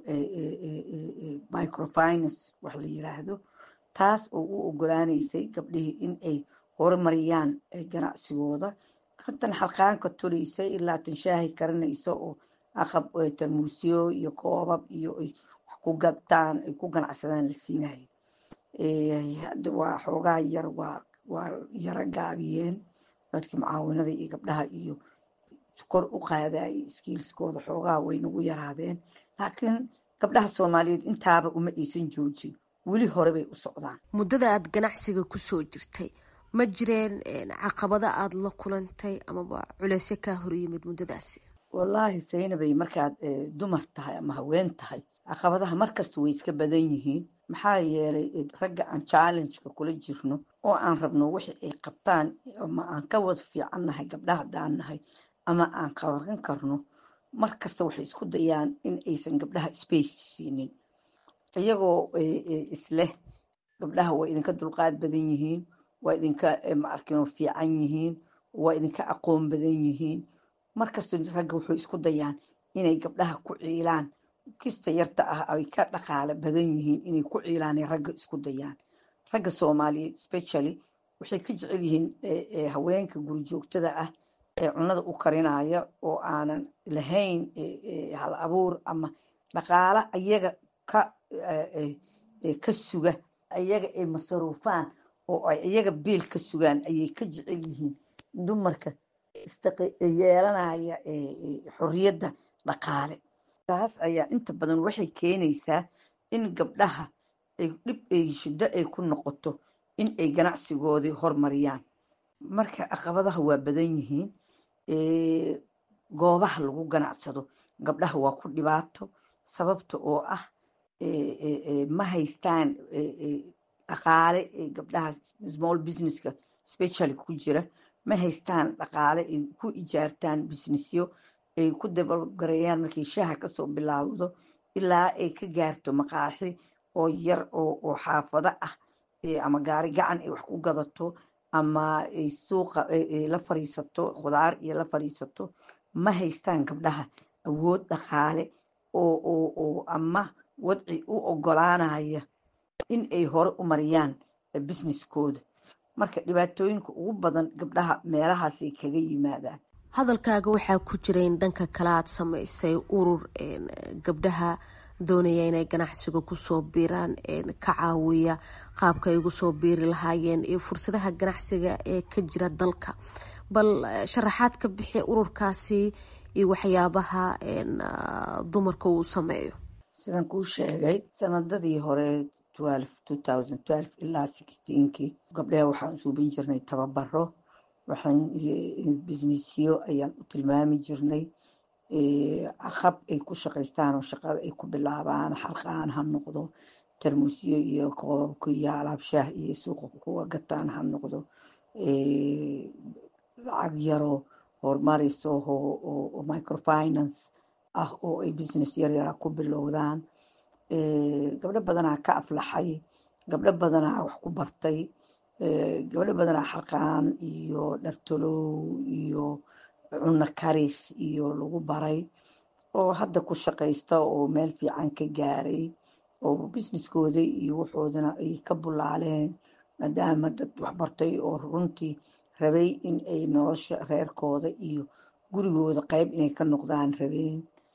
microfinance wax la yiraahdo taas oo u ogolaanaysay gabdhihii in ay horumariyaan ganacsigooda kantan xalqaanka tolaysay ilaa tan shaahi karinayso oo aqab tarmuusyo iyo koobab iyo ay wax ku gadtaan ay ku ganacsadaan la siinayo hadda waa xoogaa yar waa waa yaro gaabiyeen dadkii mucaawinada iyo gabdhaha iyo kor u qaadayay skiilskooda xoogaa way nagu yaraadeen laakiin gabdhaha soomaaliyeed intaaba uma aysan joojin weli hore bay u socdaan muddada aada ganacsiga kusoo jirtay ma jireen caqabada aada la kulantay amaba culeysyo kaa hor yimid muddadaasi wallaahi saynabay markaad dumar tahay ama haween tahay caqabadaha markasta way iska badan yihiin maxaa yeelay ragga aan challengeka kula jirno oo aan rabno wixii ay qabtaan ama aan ka wada fiican nahay gabdhaha haddaan nahay ama aan qaban karno mar kasta waxay isku dayaan in aysan gabdhaha space siinin iyagoo isleh gabdhaha waa idinka dulqaad badan yihiin waa idinka maarkino fiican yihiin waa idinka aqoon badan yihiin markastoo ragga wuxuu isku dayaan inay gabdhaha ku ciilaan kista yarta ah ay ka dhaqaale badan yihiin inay ku ciilaanay ragga isku dayaan ragga soomaaliyeed specially waxay ka jecel yihiin haweenka guri joogtada ah ee cunada u karinaya oo aanan lahayn hal abuur ama dhaqaale ayaga ka ka suga ayaga ay masaruufaan oo ay iyaga biil ka sugaan ayay ka jecel yihiin dumarka yeelanaya xorriyadda dhaqaale taas ayaa inta badan waxay keenaysaa in gabdhaha ay dhib ay shiddo ay ku noqoto in ay ganacsigoodii hormariyaan marka caqabadaha waa badan yihiin goobaha lagu ganacsado gabdhaha waa ku dhibaato sababta oo ah ma haystaan dhaqaale gabdhaha small businesska specially ku jira ma haystaan dhaqaale ay ku ijaartaan businessyo ay ku dabalgareeyaan markay shaha kasoo bilaawdo ilaa ay ka gaarto maqaaxi oo yar oo xaafado ah ama gaari gacan ay wax ku gadato ama ay suuqa la fariisato khudaar iyo la fariisato ma haystaan gabdhaha awood dhaqaale oo ama wadci u ogolaanaya in ay hore u mariyaan businesskooda marka dhibaatooyinka ugu badan gabdhaha meelahaasay kaga yimaadaan hadalkaaga waxaa ku jira in dhanka kale aad samaysay urur gabdhaha doonaya inay ganacsiga kusoo biiraan ka caawiya qaabka ay ugu soo biiri lahaayeen iyo fursadaha ganacsiga ee ka jira dalka bal sharaxaad ka bixi ururkaasi iyo waxyaabaha dumarka uu sameeyo sidaan kuu sheegay sanadadii hore ilaa kii gabdhaha waxaan usuubin jirnay tababaro waxaan businessyo ayaan u tilmaami jirnay hab ay ku shaqaystaan oo shaqada ay ku bilaabaan xalqaan ha noqdo tarmusyo iyo koobabka iyo alaabshaah iyo suuqa kuwa gataan ha noqdo lacag yaroo horumarayso oo microfinance ah oo ay business yaryara ku bilowdaan gabdho badanaa ka aflaxay gabdho badanaa wax ku bartay gabdho badanaa xalqaan iyo dhartolow iyo cunno karis iyo lagu baray oo hadda ku shaqaysta oo meel fiican ka gaaray oo businesskooda iyo waxoodana ay ka bulaaleen maadaama dad waxbartay oo runtii rabay in ay nolosha reerkooda iyo gurigooda qayb inay ka noqdaan rabeen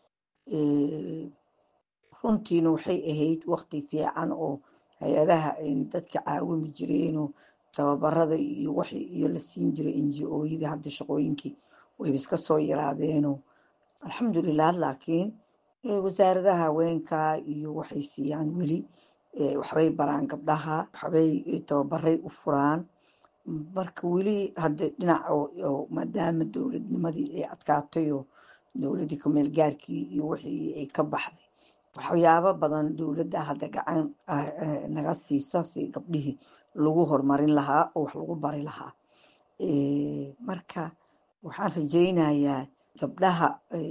runtiina waxay ahayd waqti fiican oo hay-adaha dadka caawimi jireenoo tababarada iyo wax iyo la siin jiray ngo-yada hadda shaqooyinkii wayba iska soo yaraadeenoo alxamdulilah laakiin wasaaradaha haweenka iyo waxay siiyaan weli waxbay baraan gabdhaha waxbay tababaray u furaan marka weli hadda dhinac maadaama dowladnimadii ay adkaatay oo dowladdii kameel gaarkii iyo wixii ay ka baxday waxyaabo badan dowladda hadda gacan naga siisa si gabdhihii lagu horumarin lahaa oo wax lagu bari lahaa marka waxaan rajaynayaa gabdhaha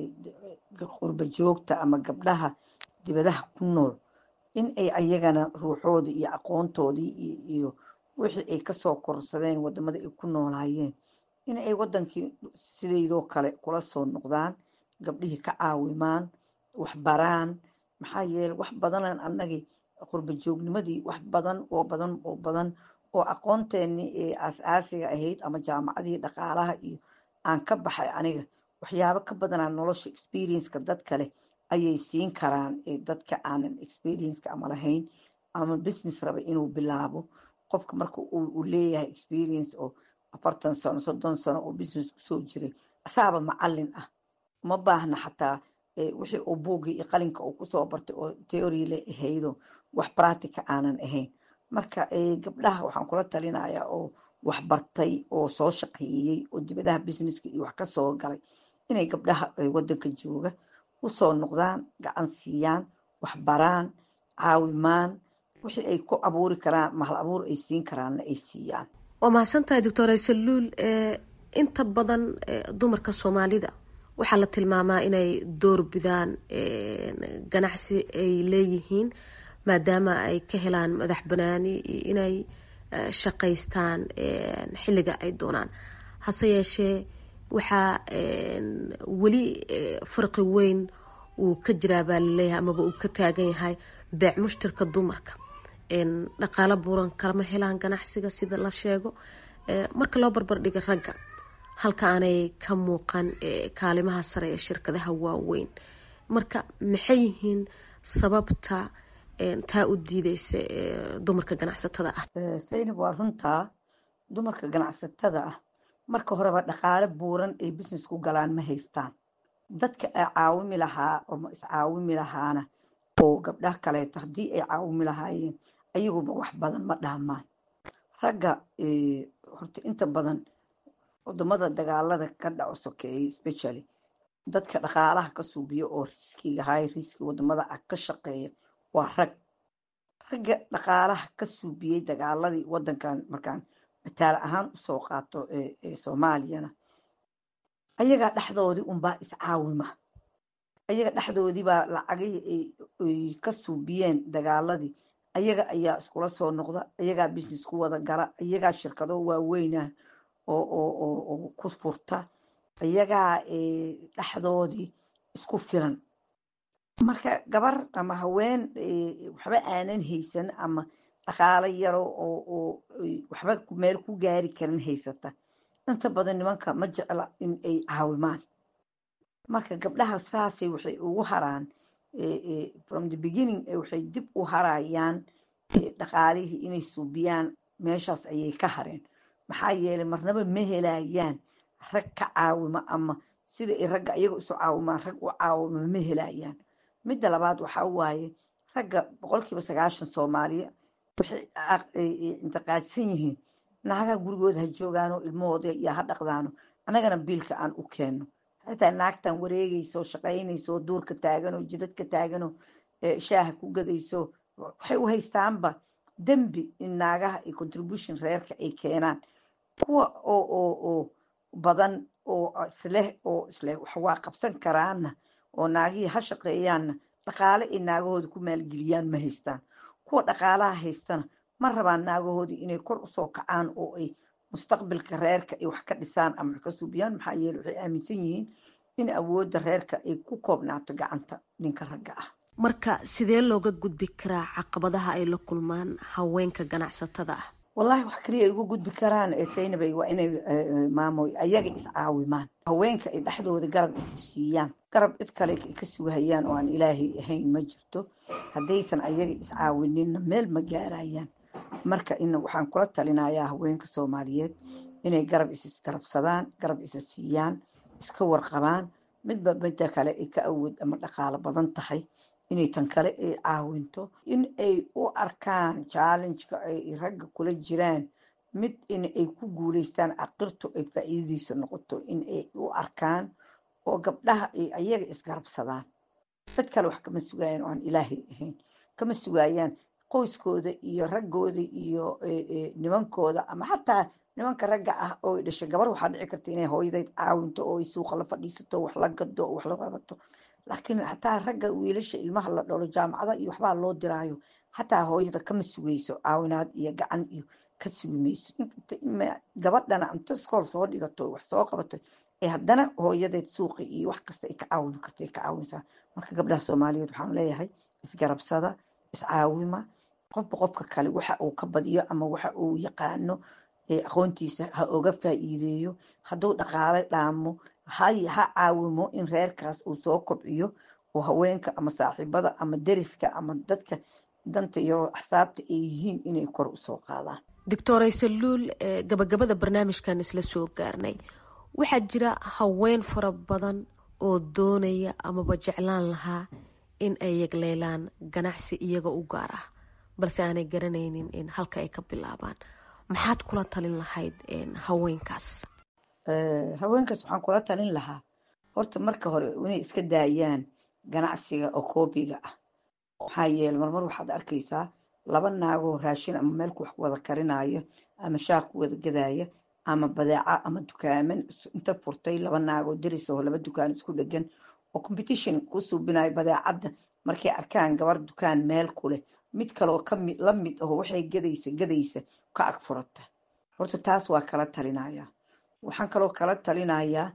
qurba joogta ama gabdhaha dibadaha ku nool in ay ayagana ruuxooda iyo aqoontoodii iyo wixii ay kasoo korsadeen wadamada ay ku noolaayeen in ay wadankii sidaydoo kale kula soo noqdaan gabdhihii ka caawimaan waxbaraan maxaa yeele wax badanan annagii qurba joognimadii wax badan oo badan oo badan oo aqoonteenii ee aas-aasiga ahayd ama jaamacadii dhaqaalaha iyo aan ka baxay aniga waxyaabo ka badanaa nolosha experienceka dad kale ayay siin karaan dadka aanan experienceka ama lahayn ama business raba inuu bilaabo qofka marka uu leeyahay experience oo afartan sano soddon sano oo business kusoo jiray asaaba macalin ah ma baahna xataa wixii uu buugii iyo qalinka uu kusoo bartay oo theory le ahaydo wax practica aanan ahayn marka gabdhaha waxaan kula talinayaa oo waxbartay oo soo shaqeeyey oo dibadaha businesska iyo wax kasoo galay inay gabdhaha wadanka jooga usoo noqdaan gacan siiyaan waxbaraan caawimaan wixii ay ku abuuri karaan mahal abuur ay siin karaanna ay siiyaan waa mahadsantahay doctor aysaluul inta badan dumarka soomaalida waxaa la tilmaamaa inay door bidaan ganacsi ay leeyihiin maadaama ay ka helaan madax banaani iyo inay shaqaystaan xilliga ay doonaan hase yeeshee waxaa weli farqi weyn uu ka jiraa baa laleeyahay amaba uu ka taagan yahay beec mushtarka dumarka dhaqaalo buuran kalama helaan ganacsiga sida la sheego marka loo barbardhiga ragga halka aanay ka muuqan kaalimaha sare ee shirkadaha waaweyn marka maxay yihiin sababta taa u diideysa dumarka ganacsatada ah saynab waa runtaa dumarka ganacsatada ah marka horeba dhaqaale buuran ay business ku galaan ma haystaan dadka ay caawimi lahaa oo iscaawimi lahaana oo gabdhaha kaleeto haddii ay caawimi lahaayeen ayaguba wax badan ma dhaamaan ragga horta inta badan wadamada dagaalada ka dhaco sokeeyay specially dadka dhaqaalaha ka suubiya oo riskiga high riski wadamada ah ka shaqeeya waa rag ragga dhaqaalaha ka suubiyey dagaaladii wadankan markaan mataal ahaan usoo qaato soomaaliyana ayagaa dhexdoodii unbaa iscaawima ayaga dhexdoodiibaa lacagihii ay ka suubiyeen dagaaladii ayaga ayaa iskula soo noqda ayagaa business ku wada gala ayagaa shirkado waaweynah oo ku furta ayagaa dhexdoodii isku filan marka gabar ama haween waxba aanan haysan ama dhaqaalo yaro oo waxba meel ku gaari karin haysata inta badan nimanka ma jecla in ay caawimaan marka gabdhaha saasay waxay ugu haraan from the beginning waxay dib u harayaan dhaqaalihii inay suubiyaan meeshaas ayay ka hareen maxaa yeelay marnaba ma helayaan rag ka caawima ama sida ay ragga iyaga isu caawimaan rag u caawima ma helayaan midda labaad waxaa waaye ragga boqolkiiba sagaashan soomaaliya waxay intiqaadsan yihiin naagaha gurigooda ha joogaano ilmahooda iyo ha dhaqdaano annagana biilka aan u keenno xitaa naagtan wareegayso shaqaynayso duurka taagano jidadka taagano shaaha ku gadayso waxay u haystaanba dembi in naagaha iyo contribution reerka ay keenaan kuwa oo oo oo badan oo isleh oo isleh wax waa qabsan karaanna oo naagihii ha shaqeeyaanna dhaqaale ay naagahooda ku maalgeliyaan ma haystaan kuwa dhaqaalaha haystana ma rabaan naagahoodii inay kor usoo kacaan oo ay mustaqbalka reerka ay wax ka dhisaan ama wax ka suubiyaan maxaa yeele waxay aaminsan yihiin in awoodda reerka ay ku koobnaato gacanta ninka ragga ah marka sidee looga gudbi karaa caqabadaha ay la kulmaan haweenka ganacsatada ah wallahi wax kaliya ay uga gudbi karaan saynabay waa inay maamoy ayaga iscaawimaan haweenka ay dhexdooda garab isisiiyaan garab cid kale ka sugahayaan oo aan ilaahay ahayn ma jirto haddaysan ayaga iscaawininna meel ma gaarayaan marka in waxaan kula talinayaa haweenka soomaaliyeed inay garab isisgarabsadaan garab isa siiyaan iska warqabaan midba midda kale ay ka awood ama dhaqaalo badan tahay inay tan kale ay caawinto in ay u arkaan challengeka ay ragga kula jiraan mid in ay ku guuleystaan aqirtu ay faa'iidadiisa noqoto in ay u arkaan oo gabdhaha ay ayaga isgarabsadaan dad kale wax kama sugayaan oo aan ilaahay ahayn kama sugayaan qoyskooda iyo raggooda iyo nimankooda ama xataa nimanka ragga ah oo dhashay gabar waxaa dhici karta inay hooyadeyd caawinto oo ay suuqa la fadhiisato wax la gado oo wax la qabato laakiin xataa ragga wiilasha ilmaha la dholo jaamacada iyo waxbaa loo diraayo xataa hooyada kama sugayso caawinaad iyo gacan iyo ka sugi mayso gabadhana inta iskool soo dhigato wax soo qabato ee haddana hooyadeed suuqi iyo wax kasta ay ka caawin karta ay ka caawinsaa marka gabdhaha soomaaliyeed waxaan leeyahay isgarabsada iscaawima qofba qofka kale waxa uu ka badiyo ama waxa uu yaqaano aqoontiisa ha oga faa'iideeyo hadduu dhaqaale dhaamo ha caawimo in reerkaas uu soo kobciyo oo haweenka ama saaxiibada ama deriska ama dadka danta iyo axsaabta ay yihiin inay kor usoo qaadaan doctor aysaluul gabagabada barnaamijkan isla soo gaarnay waxaa jira haween fara badan oo doonaya amaba jeclaan lahaa in ay yagleelaan ganacsi iyaga u gaar ah balse aanay garanaynin in halka ay ka bilaabaan maxaad kula talin lahayd haweenkaas haweenkaas waxaan kula talin lahaa horta marka hore inay iska daayaan ganacsiga oo koobiga ah maxaa yeele marmar waxaad arkaysaa laba naagoo raashin ama meelku wax wada karinaayo ama shaaq ku wada gadaaya ama badeeca ama dukaaman inta furtay laba naagoo deris oo laba dukaan isku dhegan oo competition ku suubinayo badeecadda markay arkaan gabar dukaan meel ku leh mid kaleoo kami la mid aho waxay gadaysa gadaysa ka ag furata horta taas waa kala talinayaa waxaan kaloo kala talinayaa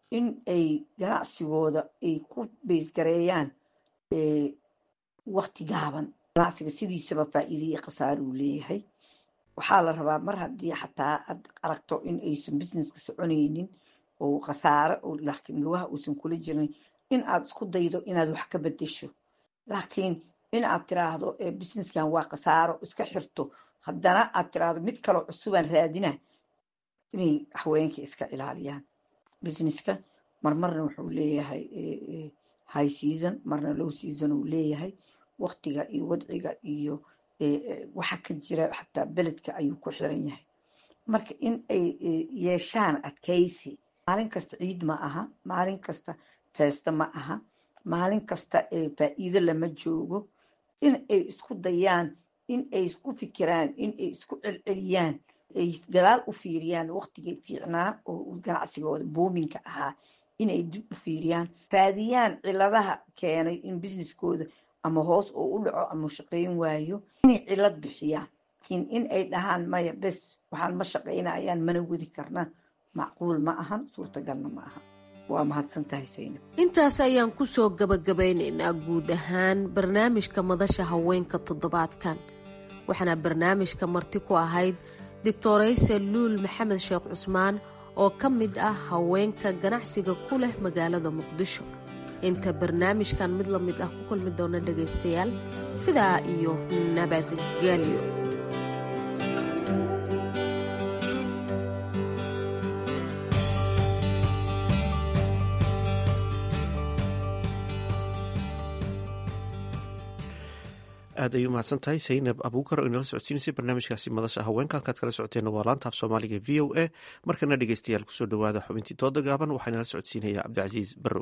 in ay ganacsigooda ay ku beysgareeyaan wakti gaaban ganacsiga sidiisaba faa'iidaiyo khasaare uu leeyahay waxaa la rabaa mar haddii xataa aad aragto in aysan businesska soconaynin oo khasaare laakiin lugaha uusan kula jirin in aad isku daydo inaad wax ka bedesho laakiin in aad tiraahdo businesskan waa khasaaro iska xirto haddana aad tiraahdo mid kaloo cusubaan raadina inay haweenka iska ilaaliyaan businesska marmarna wuxuu leeyahay high season marna low season uu leeyahay waktiga iyo wadciga iyo waxa ka jira xataa beledka ayuu ku xiran yahay marka in ay yeeshaan adkaysi maalin kasta ciid ma aha maalin kasta feesto ma aha maalin kasta faa'iido lama joogo in ay isku dayaan in ay ku fikiraan in ay isku celceliyaan ay gadaal u fiiriyaan waktigay fiicnaa oo ganacsigooda boominka ahaa inay dib u fiiriyaan raadiyaan ciladaha keenay in businesskooda ama hoos oo u dhaco ama shaqayn waayo inay cilad bixiyaan laakiin in ay dhahaan maya bes waxaan ma shaqaynayaan mana wadi karna macquul ma ahan suurtagalna ma aha waa mahadsan tahay saynab intaas ayaan ku soo gabagabeynaynaa guud ahaan barnaamijka madasha haweenka toddobaadkan waxaana barnaamijka marti ku ahayd doctorayse luul maxamed sheekh cusmaan oo ka mid ah haweenka ganacsiga ku leh magaalada muqdisho inta barnaamijkan mid la mid ah ku kulmi doona dhagaystayaal sidaa iyo nabadgelyo aad ay u mahadsan tahay saynab abuukar oo inala socodsiinaysay barnaamijkaasi madasha haweenka halkaad kala socoteena waa laanta af soomaaliga v o a markana dhegeystayaal kusoo dhowaada xubintii dooda gaaban waxaa inala socodsiinaya cabdicasiis barrow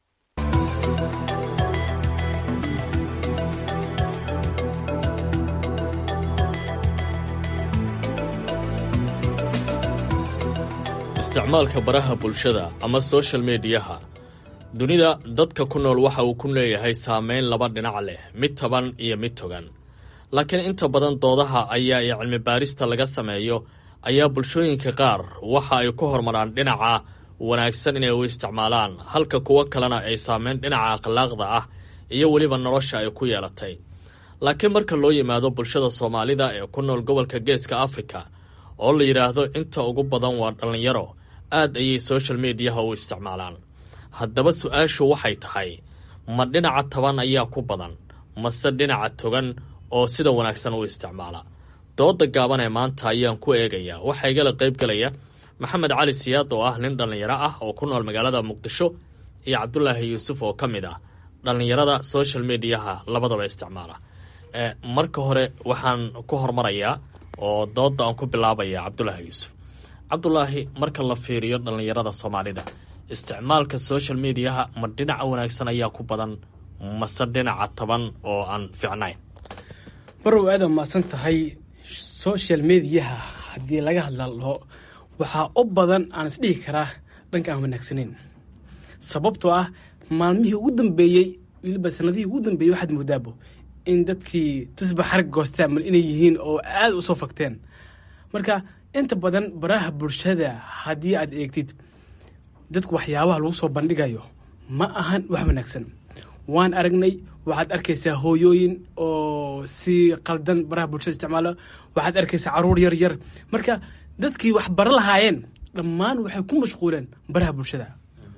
isticmaalka baraha bulshada ama soshal mediyaha dunida dadka ku nool waxa uu ku leeyahay saameyn laba dhinac leh mid taban iyo mid togan laakiin inta badan doodaha ayaa iyo cilmi baarista laga sameeyo ayaa bulshooyinka qaar waxa ay ku hormaraan dhinaca wanaagsan inay u isticmaalaan halka kuwo kalena ay saameyn dhinaca akhlaaqda ah iyo weliba nolosha ay ku yeelatay laakiin marka loo yimaado bulshada soomaalida ee ku nool gobolka geeska afrika oo la yidhaahdo inta ugu badan waa dhallinyaro aad ayay soshal mediyaha u isticmaalaan haddaba su-aashu waxay tahay ma dhinaca taban ayaa ku badan mase dhinaca togan oo sida wanaagsan u isticmaala dooda gaaban ee maanta ayaan ku eegayaa waxaa igala qayb galaya maxamed cali siyaad oo ah nin dhallinyaro ah oo ku nool magaalada muqdisho iyo cabdulaahi yuusuf oo ka mid ah dhallinyarada social mediyaha labadaba isticmaala marka hore waxaan ku hormarayaa oo dooda aan ku bilaabaya cabdulaahi yuusuf cabdulaahi marka la fiiriyo dhallinyarada soomaalida isticmaalka social mediaha ma dhinaca wanaagsan ayaa ku badan mase dhinaca taban oo aan fiicnayn barow aada mahadsan tahay social mediaha haddii laga hadlalo waxaa u badan aan isdhihi karaa dhanka aan wanaagsanayn sababtoo ah maalmihii ugu dambeeyey weliba sanadihii ugu dambeeyey waxaad moodaabo in dadkii tusba xarag goostaan mal inay yihiin oo aada u soo fagteen marka inta badan baraha bulshada haddii aad eegtid dadku waxyaabaha lagu soo bandhigayo ma ahan wax wanaagsan waan aragnay waxaad arkaysaa hooyooyin oo si qaldan baraha bulshada isticmaalo waxaad arkaysaa caruur yar yar marka dadkii wax bara lahaayeen dhammaan waxay ku mashquuleen baraha bulshada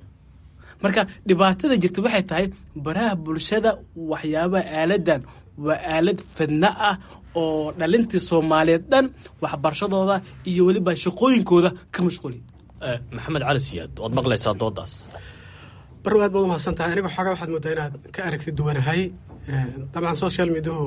marka dhibaatada jirta waxay tahay baraha bulshada waxyaabaha aaladan waa aalad fidna ah oo dhalintii soomaaliyeed dhan waxbarashadooda iyo weliba shaqooyinkooda ka mashquuli maxamed cali siyaad waad maqlaysaa doodaas barrow aad baad u mahadsan tahay aniga xoogaa waxaad moodaa inaad ka aragti duwanahay dabcan social mediahu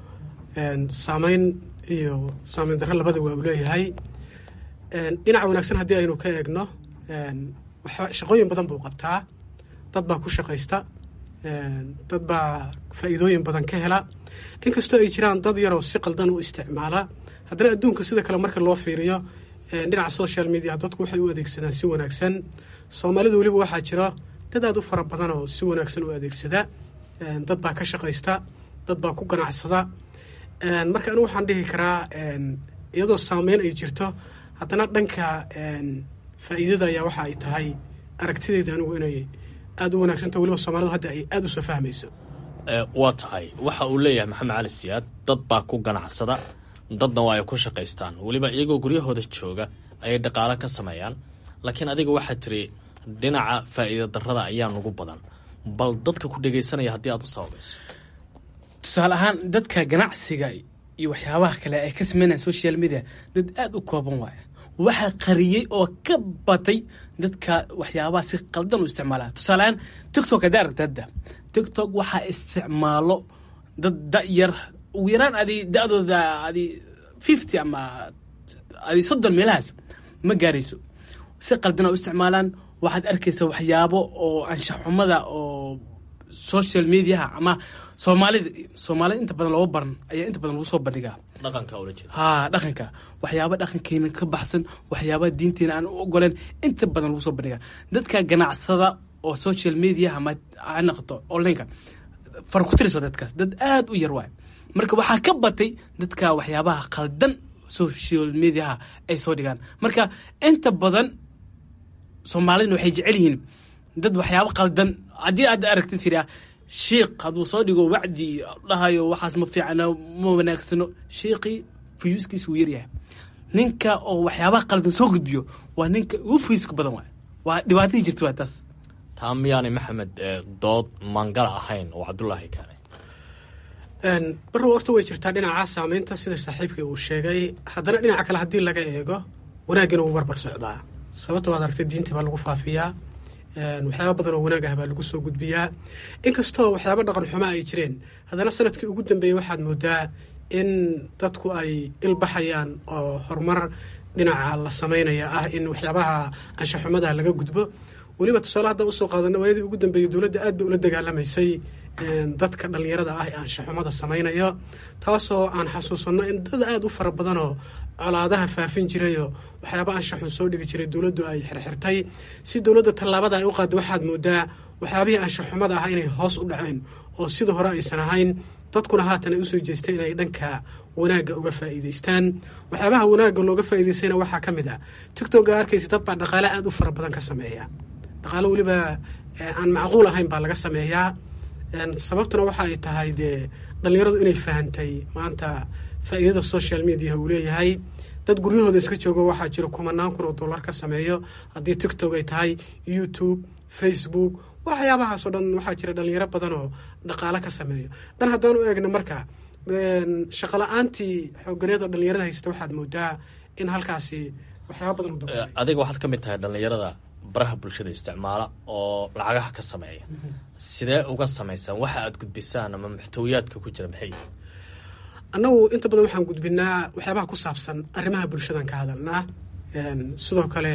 saameyn iyo saameyn darro labada waa uu leeyahay dhinaca wanaagsan haddii aynu ka eegno shaqooyin badan buu qabtaa dad baa ku shaqaysta dad baa faa'iidooyin badan ka hela inkastoo ay jiraan dad yaroo si qaldan u isticmaala haddana adduunka sida kale marka loo fiiriyo dhinaca social media dadku waxay u adeegsadaan si wanaagsan soomaalidu weliba waxaa jira dad aad u fara badan oo si wanaagsan u adeegsada dad baa ka shaqaysta dad baa ku ganacsada marka anigu waxaan dhihi karaa iyadoo saameyn ay jirto haddana dhanka faa'iidada ayaa waxa ay tahay aragtideeda anigu inay aada u wanaagsanto weliba soomaalidu hadda ay aada u soo fahmayso waa tahay waxa uu leeyahay maxamed cali siyaad dad baa ku ganacsada dadna waa ay ku shaqaystaan weliba iyagoo guryahooda jooga ayay dhaqaalo ka sameeyaan laakiin adiga waxaad tiri dhinaca faa'iida darrada ayaa nugu badan bal dadka ku dhegaysanaya haddii aad u sababayso tusaale ahaan dadka ganacsiga iyo waxyaabaha kale ay ka sameynayaan social media dad aada u kooban waaya waxaa qariyey oo ka batay dadka waxyaabaha si qaldan u isticmaalaa tusaale ahaan tictok haddaa aragta hadda tictok waxaa isticmaalo dad da-yar ugu yaraan adi da-dooda adi fifty ama adi soddon meelahaas ma gaarayso si qaldana u isticmaalaan waxaad arkaysa waxyaabo oo anshaxumada oo social mediaha ama soomaalida soomaalida inta badan looga baran ayaa inta badan lagu soo bandhigaa dhaqanka ula jeeda ha dhaqanka waxyaaba dhaqankeena ka baxsan waxyaaba diinteena aan u ogoleen inta badan lagu soo bandhigaa dadka ganacsada oo social media ama ha noqoto onlineka far ku tiris waa dadkaas dad aada u yar waay marka waxaa ka batay dadka waxyaabaha qaldan social mediaha ay soo dhigaan marka inta badan soomaalidna waxay jecel yihiin dad waxyaabo qaldan haddii aad aragtid tiri shiikh hadduu soo dhigo wacdi dhahayo waxaas ma fiicna ma wanaagsano shiikhii fuyuuskiis wuu yaryahay ninka oo waxyaabaha qaldan soo gudbiyo waa ninka ugu fuyuuska badan waay waa dhibaatadii jirta waa taas taa miyaanay maxamed dood mangala ahayn oo cabdulaahi keenay barrow horta way jirtaa dhinaca saameynta sida saaxiibkii uu sheegay haddana dhinaca kale haddii laga eego wanaagana wuu barbar socdaa sababta waad aragtay diinta baa lagu faafiyaa waxyaaba badan oo wanaag ah baa lagu soo gudbiyaa inkastoo waxyaaba dhaqan xumo ay jireen haddana sanadkii ugu dambeeyey waxaad moodaa in dadku ay ilbaxayaan oo horumar dhinaca la samaynaya ah in waxyaabaha anshaxumada laga gudbo weliba tusaale hadda usoo qaadana waayadii ugu dambeeyey dowladda aad bay ula dagaalamaysay dadka dhallinyarada ah ee anshaxumada samaynaya taasoo aan xasuusanno in dad aada u fara badanoo colaadaha faafin jirayoo waxyaaba anshaxun soo dhigi jiray dowladdu ay xirxirtay si dowladda tallaabada ay u qaada waxaad moodaa waxyaabihii anshaxumada ah inay hoos u dhaceen oo sida hore aysan ahayn dadkuna haatan ay usoo jeestay inay dhanka wanaagga uga faa'iidaystaan waxyaabaha wanaagga looga faa'iidaystayna waxaa ka mid ah tictokga arkaysa dad baa dhaqaale aada u fara badan ka sameeya dhaqaale weliba aan macquul ahayn baa laga sameeyaa sababtuna waxa ay tahay dee dhallinyaradu inay fahantay maanta faa'iidada social media uu leeyahay dad guryahooda iska joogo waxaa jira kumanaan kun oo dollar ka sameeyo haddii tictok ay tahay youtube facebook waxyaabahaasoo dhan waxaa jira dhalinyaro badan oo dhaqaale ka sameeyo dhan haddaan u eegno marka shaqala-aantii xooganeed oo dhalinyarada haysta waxaad moodaa in halkaasi waxyaaba badan u dabaqay adiga waxaad ka mid tahay dhallinyarada baraha bulshada isticmaala oo lacagaha ka sameeya sidee uga samaysaan waxa aad gudbisaan ama muxtawiyaadka ku jira maxay annagu inta badan waxaan gudbinaa waxyaabaha ku saabsan arrimaha bulshadan ka hadalnaa sidoo kale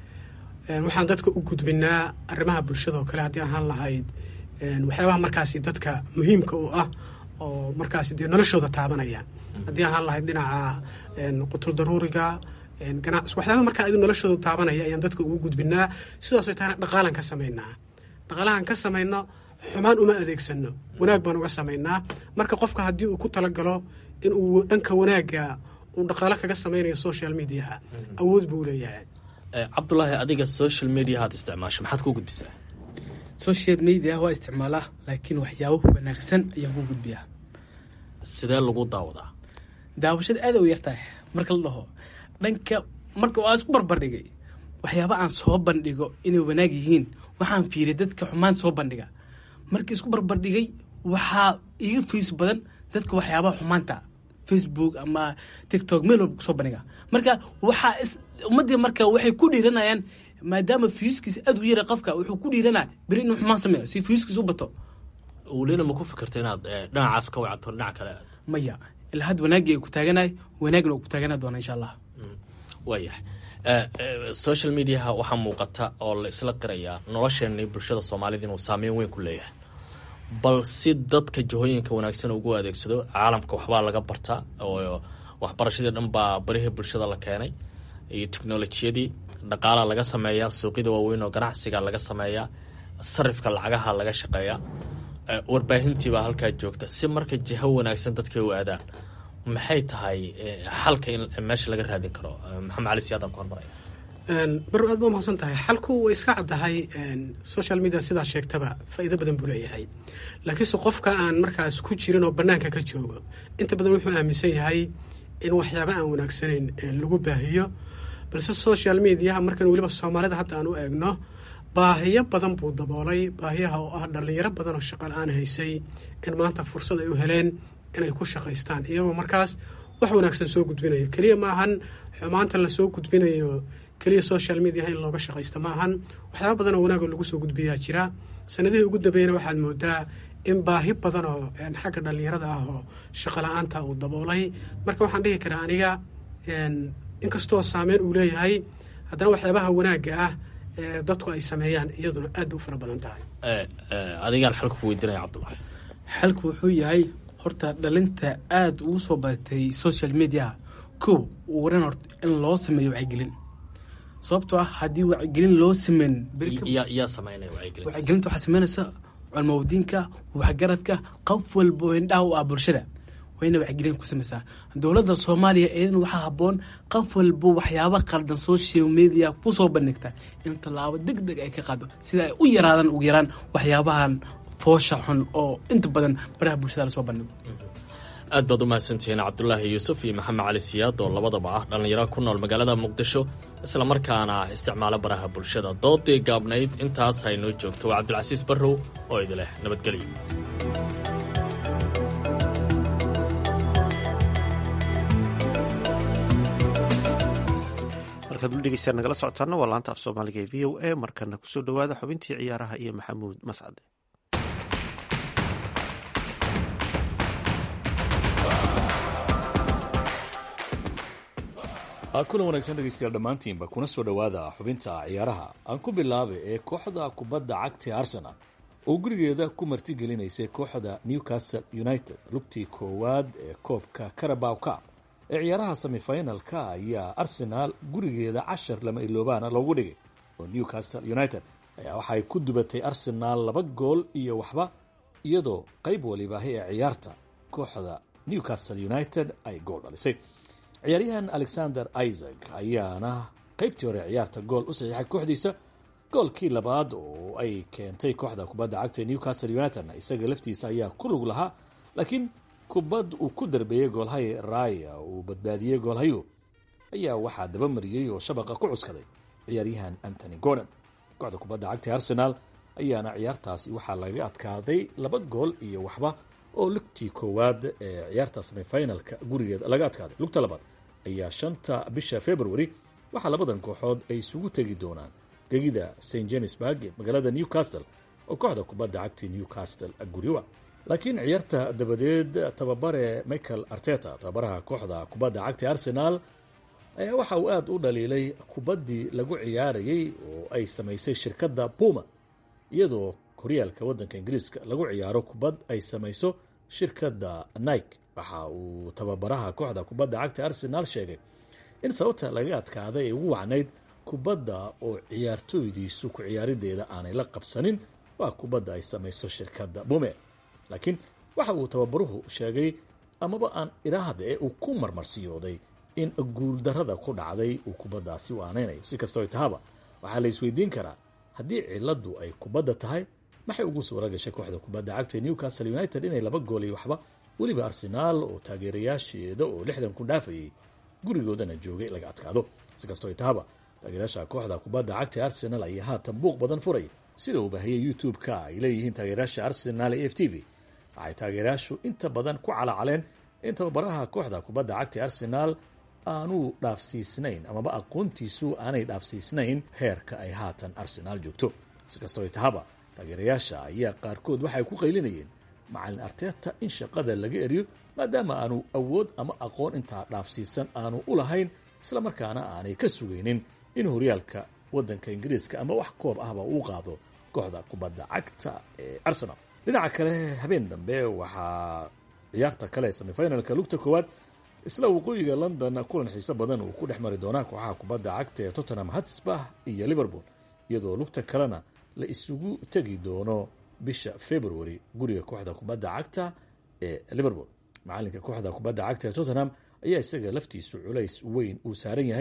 waxaan dadka u gudbinaa arrimaha bulshadao kale haddii ahaan lahayd waxyaabaha markaasi dadka muhiimka u ah oo markaasi dee noloshooda taabanaya haddii ahaan lahayd dhinaca qutul daruuriga ganacsi waxyaaba markaa adu noloshooda taabanaya ayaan dadka ugu gudbinaa sidaasoo tahana dhaqaalan ka samaynaa dhaqaalahan ka samayno xumaan uma adeegsano wanaag baan uga samaynaa marka qofka haddii uu ku talagalo in uu dhanka wanaagga uu dhaqaalo kaga samaynayo social mediaha awood buu leeyahay cabdulaahi adiga social media haad isticmaasho maxaad ku gudbisaa social media waa isticmaalaa laakiin waxyaabo wanaagsan ayaan ku gudbiyaa sidee lagu daawadaa daawashada aada u yartahay marka la dhaho dhanka marka waa isku barbardhigay waxyaaba aan soo bandhigo inay wanaag yihiin waxaan fiiriyay dadka xumaan soo bandhiga markii isku barbardhigay waxaa iga fiis badan dadka waxyaabaha xumaanta facebook ama tictok meel walba kusoo bandhiga marka waxaa ummadii marka waxay ku dhiiranayaan maadaama fiiskiisa aada u yara qofka wuxuu ku dhiiranaya beri inuu xumaan sameeyo si fiiskiisa u bato welina ma ku fikirta inaad dhinacaas ka wacato dhinac kale aad maya ilaa had wanaagii ay ku taaganahay wanaagna uu ku taagana doona insha allah waayahay social mediaha waxaa muuqata oo la isla qirayaa nolosheenii bulshada soomaalida inuu saameyn weyn ku leeyahay bal si dadka jihooyinka wanaagsan ugu adeegsado caalamka waxbaa laga bartaa oo waxbarashadii dhan baa barihii bulshada la keenay iyo teknolojiyadii dhaqaala laga sameeyaa suuqyada waaweyn oo ganacsiga laga sameeyaa sarifka lacagaha laga shaqeeyaa warbaahintiibaa halkaa joogta si marka jiho wanaagsan dadkay u aadaan maxay tahay xalka in meesha laga raadin karo maxamed cali siyaadaan ku hormaraya baru aad ba umahadsan tahay xalku way iska caddahay social media sidaa sheegtaba faa'iido badan buu leeyahay laakiinse qofka aan markaas ku jirin oo bannaanka ka joogo inta badan wuxuu aaminsan yahay in waxyaaba aan wanaagsanayn lagu baahiyo balse social mediaha markan weliba soomaalida hadda aan u eegno baahiyo badan buu daboolay baahiyaha oo ah dhallinyaro badan oo shaqa la-aan haysay in maanta fursad ay u heleen inay ku shaqaystaan iyagoo markaas wax wanaagsan soo gudbinayo keliya maahan xumaanta lasoo gudbinayo keliya social mediaha in looga shaqaysto maahan waxyaaba badan oo wanaagoo lagu soo gudbiyaa jira sanadihii ugu dambeeyana waxaad moodaa in baahi badan oo xagga dhallinyarada ah oo shaqa la-aanta uu daboolay marka waxaan dhihi karaa aniga inkastoo saameyn uu leeyahay haddana waxyaabaha wanaagga ah ee dadku ay sameeyaan iyaduna aad bay u fara badan tahay adigaan xalka ku weydiinaya cabdulahi xalku wuxuu yahay horta dhalinta aada ugu soo badatay social mediaha kow waran horta in loo sameeyo wacyigelin sababtoo ah haddii wacyigelin loo sameyn yaa sameynaya wacyigelin wacyigelinta waxaa sameynaysa culmawdiinka waxgaradka qof walba oo indhaha u ah bulshada waa ina wacyigelin ku sameysaa dowladda soomaaliya iyadana waxaa habboon qof walba waxyaaba qaldan social media kusoo bandhigta in tallaabo deg deg ay ka qaado sida ay u yaraadaan ugu yaraan waxyaabahan foosha xun oo inta badan baraha bulshada lasoo bandhigo aad baad u mahadsantihiin cabdulaahi yuusuf iyo maxamed cali siyaad oo labadaba ah dhallinyaro ku nool magaalada muqdisho islamarkaana isticmaalo baraha bulshada doodii gaabnayd intaas haynoo joogto waa cabdilcasiis barrow oo idileh nabadgelyo markaad ul dhegeystaan nagala socotaana waa laanta af soomaaliga ee v o a markana kusoo dhowaada xubintii ciyaaraha iyo maxamuud mascade kulan wanaagsan dhegeystayaal dhammaantiinba kuna soo dhowaada xubinta ciyaaraha aan ku bilaabay ee kooxda kubadda cagta arsenal oo gurigeeda ku martigelineysay kooxda newcastle united lugtii koowaad ee koobka carabow cup ee ciyaaraha semifinalka ayaa arsenaal gurigeeda cashar lama iloobaana loogu dhigay oo newcastle united ayaa waxay ku dubatay arsenaal laba gool iyo waxba iyadoo qayb walibaahi ee ciyaarta kooxda newcastle united ay gool dhalisay ciyaaryahan alexander isaac ayaana qaybtii hore ciyaarta gool u saxiixay kooxdiisa goolkii labaad oo ay keentay kooxda kubadda cagta newcastle united isaga laftiisa ayaa ku lug lahaa laakiin kubad uu ku darbeeyey goolhay raya uu badbaadiyey goolhayu ayaa waxaa dabamariyey oo shabaqa ku cuskaday ciyaaryahan antony gordon kooxda kubadda cagta arsenal ayaana ciyaartaasi waxaa laga adkaaday laba gool iyo waxba oo lugtii koowaad ee ciyaarta semifinalka gurigeeda laga adkaaday lugta labaad ayaa shanta bisha february waxaa labadan kooxood ay isugu tegi doonaan gegida st jamesburg ee magaalada newcastle oo kooxda kubadda cagta newcastle guriwa laakiin ciyaarta dabadeed tababare michael arteta tababaraha kooxda kubadda cagta arsenal ayaa waxa uu aada u dhaliilay kubaddii lagu ciyaarayey oo ay samaysay shirkadda puma iyadoo horyaalka waddanka ingiriiska lagu ciyaaro kubad ay samayso shirkadda nike waxa uu tababaraha kooxda kubadda cagta arsenal sheegay in sababta laga adkaaday ay ugu wacnayd kubadda oo ciyaartooydiisu ku ciyaarideeda aanay la qabsanin waa kubadda ay samayso shirkadda bume laakiin waxa uu tababaruhu sheegay amaba aan idhaahde uu ku marmarsiyooday in guuldarrada ku dhacday uu kubaddaasi u aanaynayo si kastoo tahaba waxaa la isweydiin karaa haddii ciladu ay kubadda tahay maxay ugu suura gashay kooxda kubadda cagta newcastle united inay laba gool iyo waxba weliba arsenaal oo taageerayaasheeda oo lixdan ku dhaafayay gurigoodana joogay laga adkaado si kastoo tahaba taageerayaasha kooxda kubadda cagta arsenal ayaa haatan buuq badan furay sida uu baahiyey youtube-ka ay leeyihiin taageerayaasha arsenal ee f t v waxay taageerayaashu inta badan ku calacaleen in tababaraha kooxda kubadda cagta arsenal aanu dhaafsiisnayn amaba aqoontiisu aanay dhaafsiisnayn heerka ay haatan arsenaal joogto si kastoo tahaba taageerayaasha ayaa qaarkood waxay ku qaylinayeen macalin arteta in shaqada laga eriyo maadaama aanu awood ama aqoon intaa dhaafsiisan aanu u lahayn islamarkaana aanay ka sugaynin in horyaalka waddanka ingiriiska ama wax koob ahba uu qaado kooxda kubadda cagta ee arsenal dhinaca kale habeen dambe waxaa ciyaarta kale semifinalka lugta koowaad isla waqooyiga london kulan xiise badan uu ku dhex mari doonaa kooxaha kubadda cagta ee tottenham hotspur iyo liverpool iyadoo lugta kalena la isugu tegi doono bisha february guriga kooxda kubadda cagta ee liverpool macalinka kooxda kubadda cagta ee tottenham ayaa isaga laftiisu culays weyn uu saaran yahay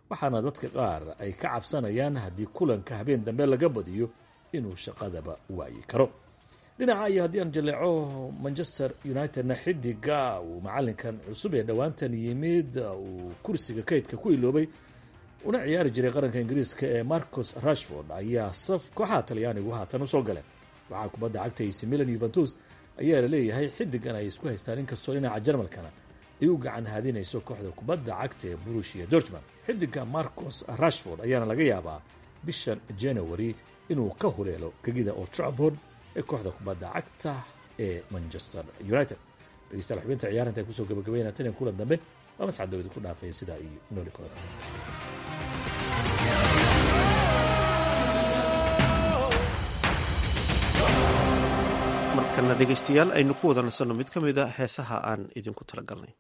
waxaana dadka qaar ay ka cabsanayaan haddii kulanka habeen dambe laga badiyo inuu shaqadaba waayi karo dhinaca iyo haddii aan jaleeco manchester unitedna xidiga uu macalinkan cusub ee dhowaantan yimid uu kursiga kaydka ku iloobay una ciyaari jiray qaranka ingiriiska ee marcus rashford ayaa saf kooxaha talyaanigu haatan usoo galeen waxaa kubadda cagta ac milan yuventus ayaa la leeyahay xidigan ay isku haystaan inkastoo dhinaca jarmalkana ay u gacan haadinayso kooxda kubadda cagta ee burushia dortmund xidiga marcus rashford ayaana laga yaabaa bishan january inuu ka huleelo gegida old trafford ee kooxda kubadda cagta ee manchester united dhegeystayaal xubinta ciyaaranta ay kusoo gabagabeynaa tan iyo kulan dambe waa mascad dawadi ku dhaafaya sidaa iyo nooli kulanta markana dhegeystayaal aynu ku wada nasanno mid ka mida heesaha aan idinku talagalnay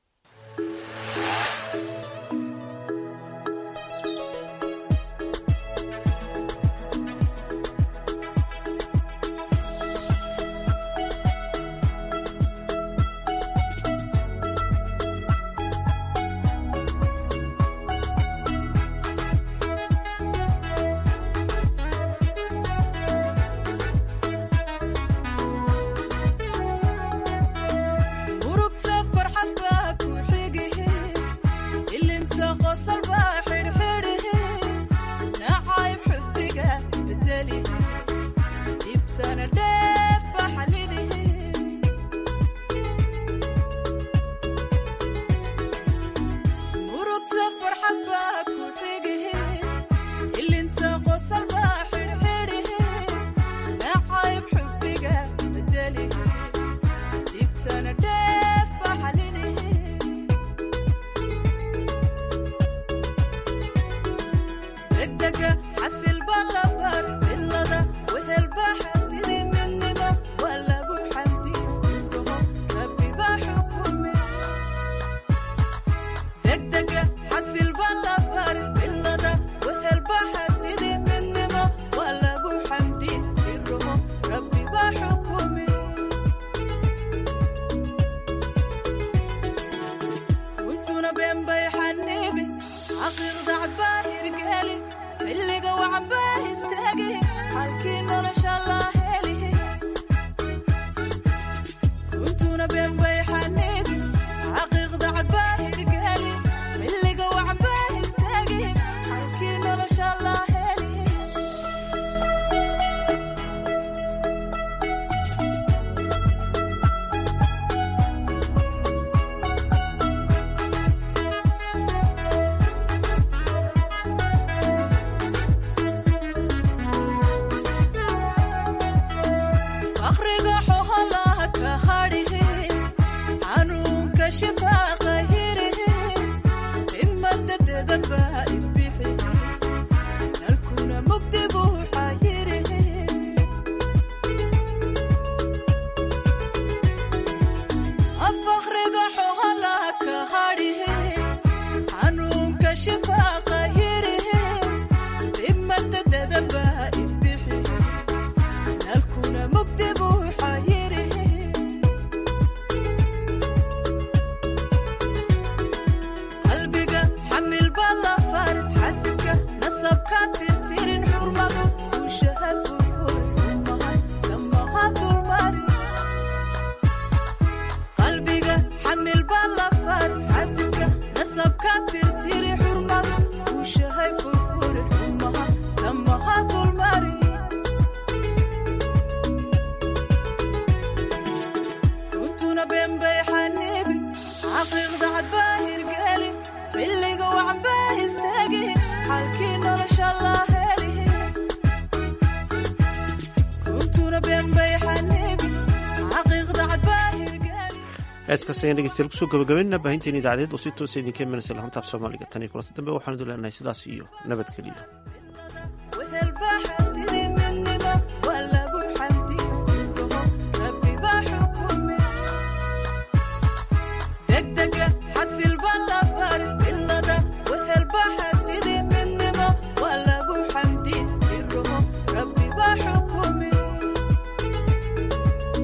heeskaas ayaan dhegeystayaal kusoo gabagabeynna baahinteena idaacadeed oo si toosa idinka imanaysa lahantaaf soomaaliga tan iyo kulanti dambe waxaanu leenahay sidaas iyo nabadgeliyo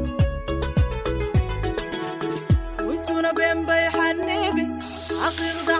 حقيقة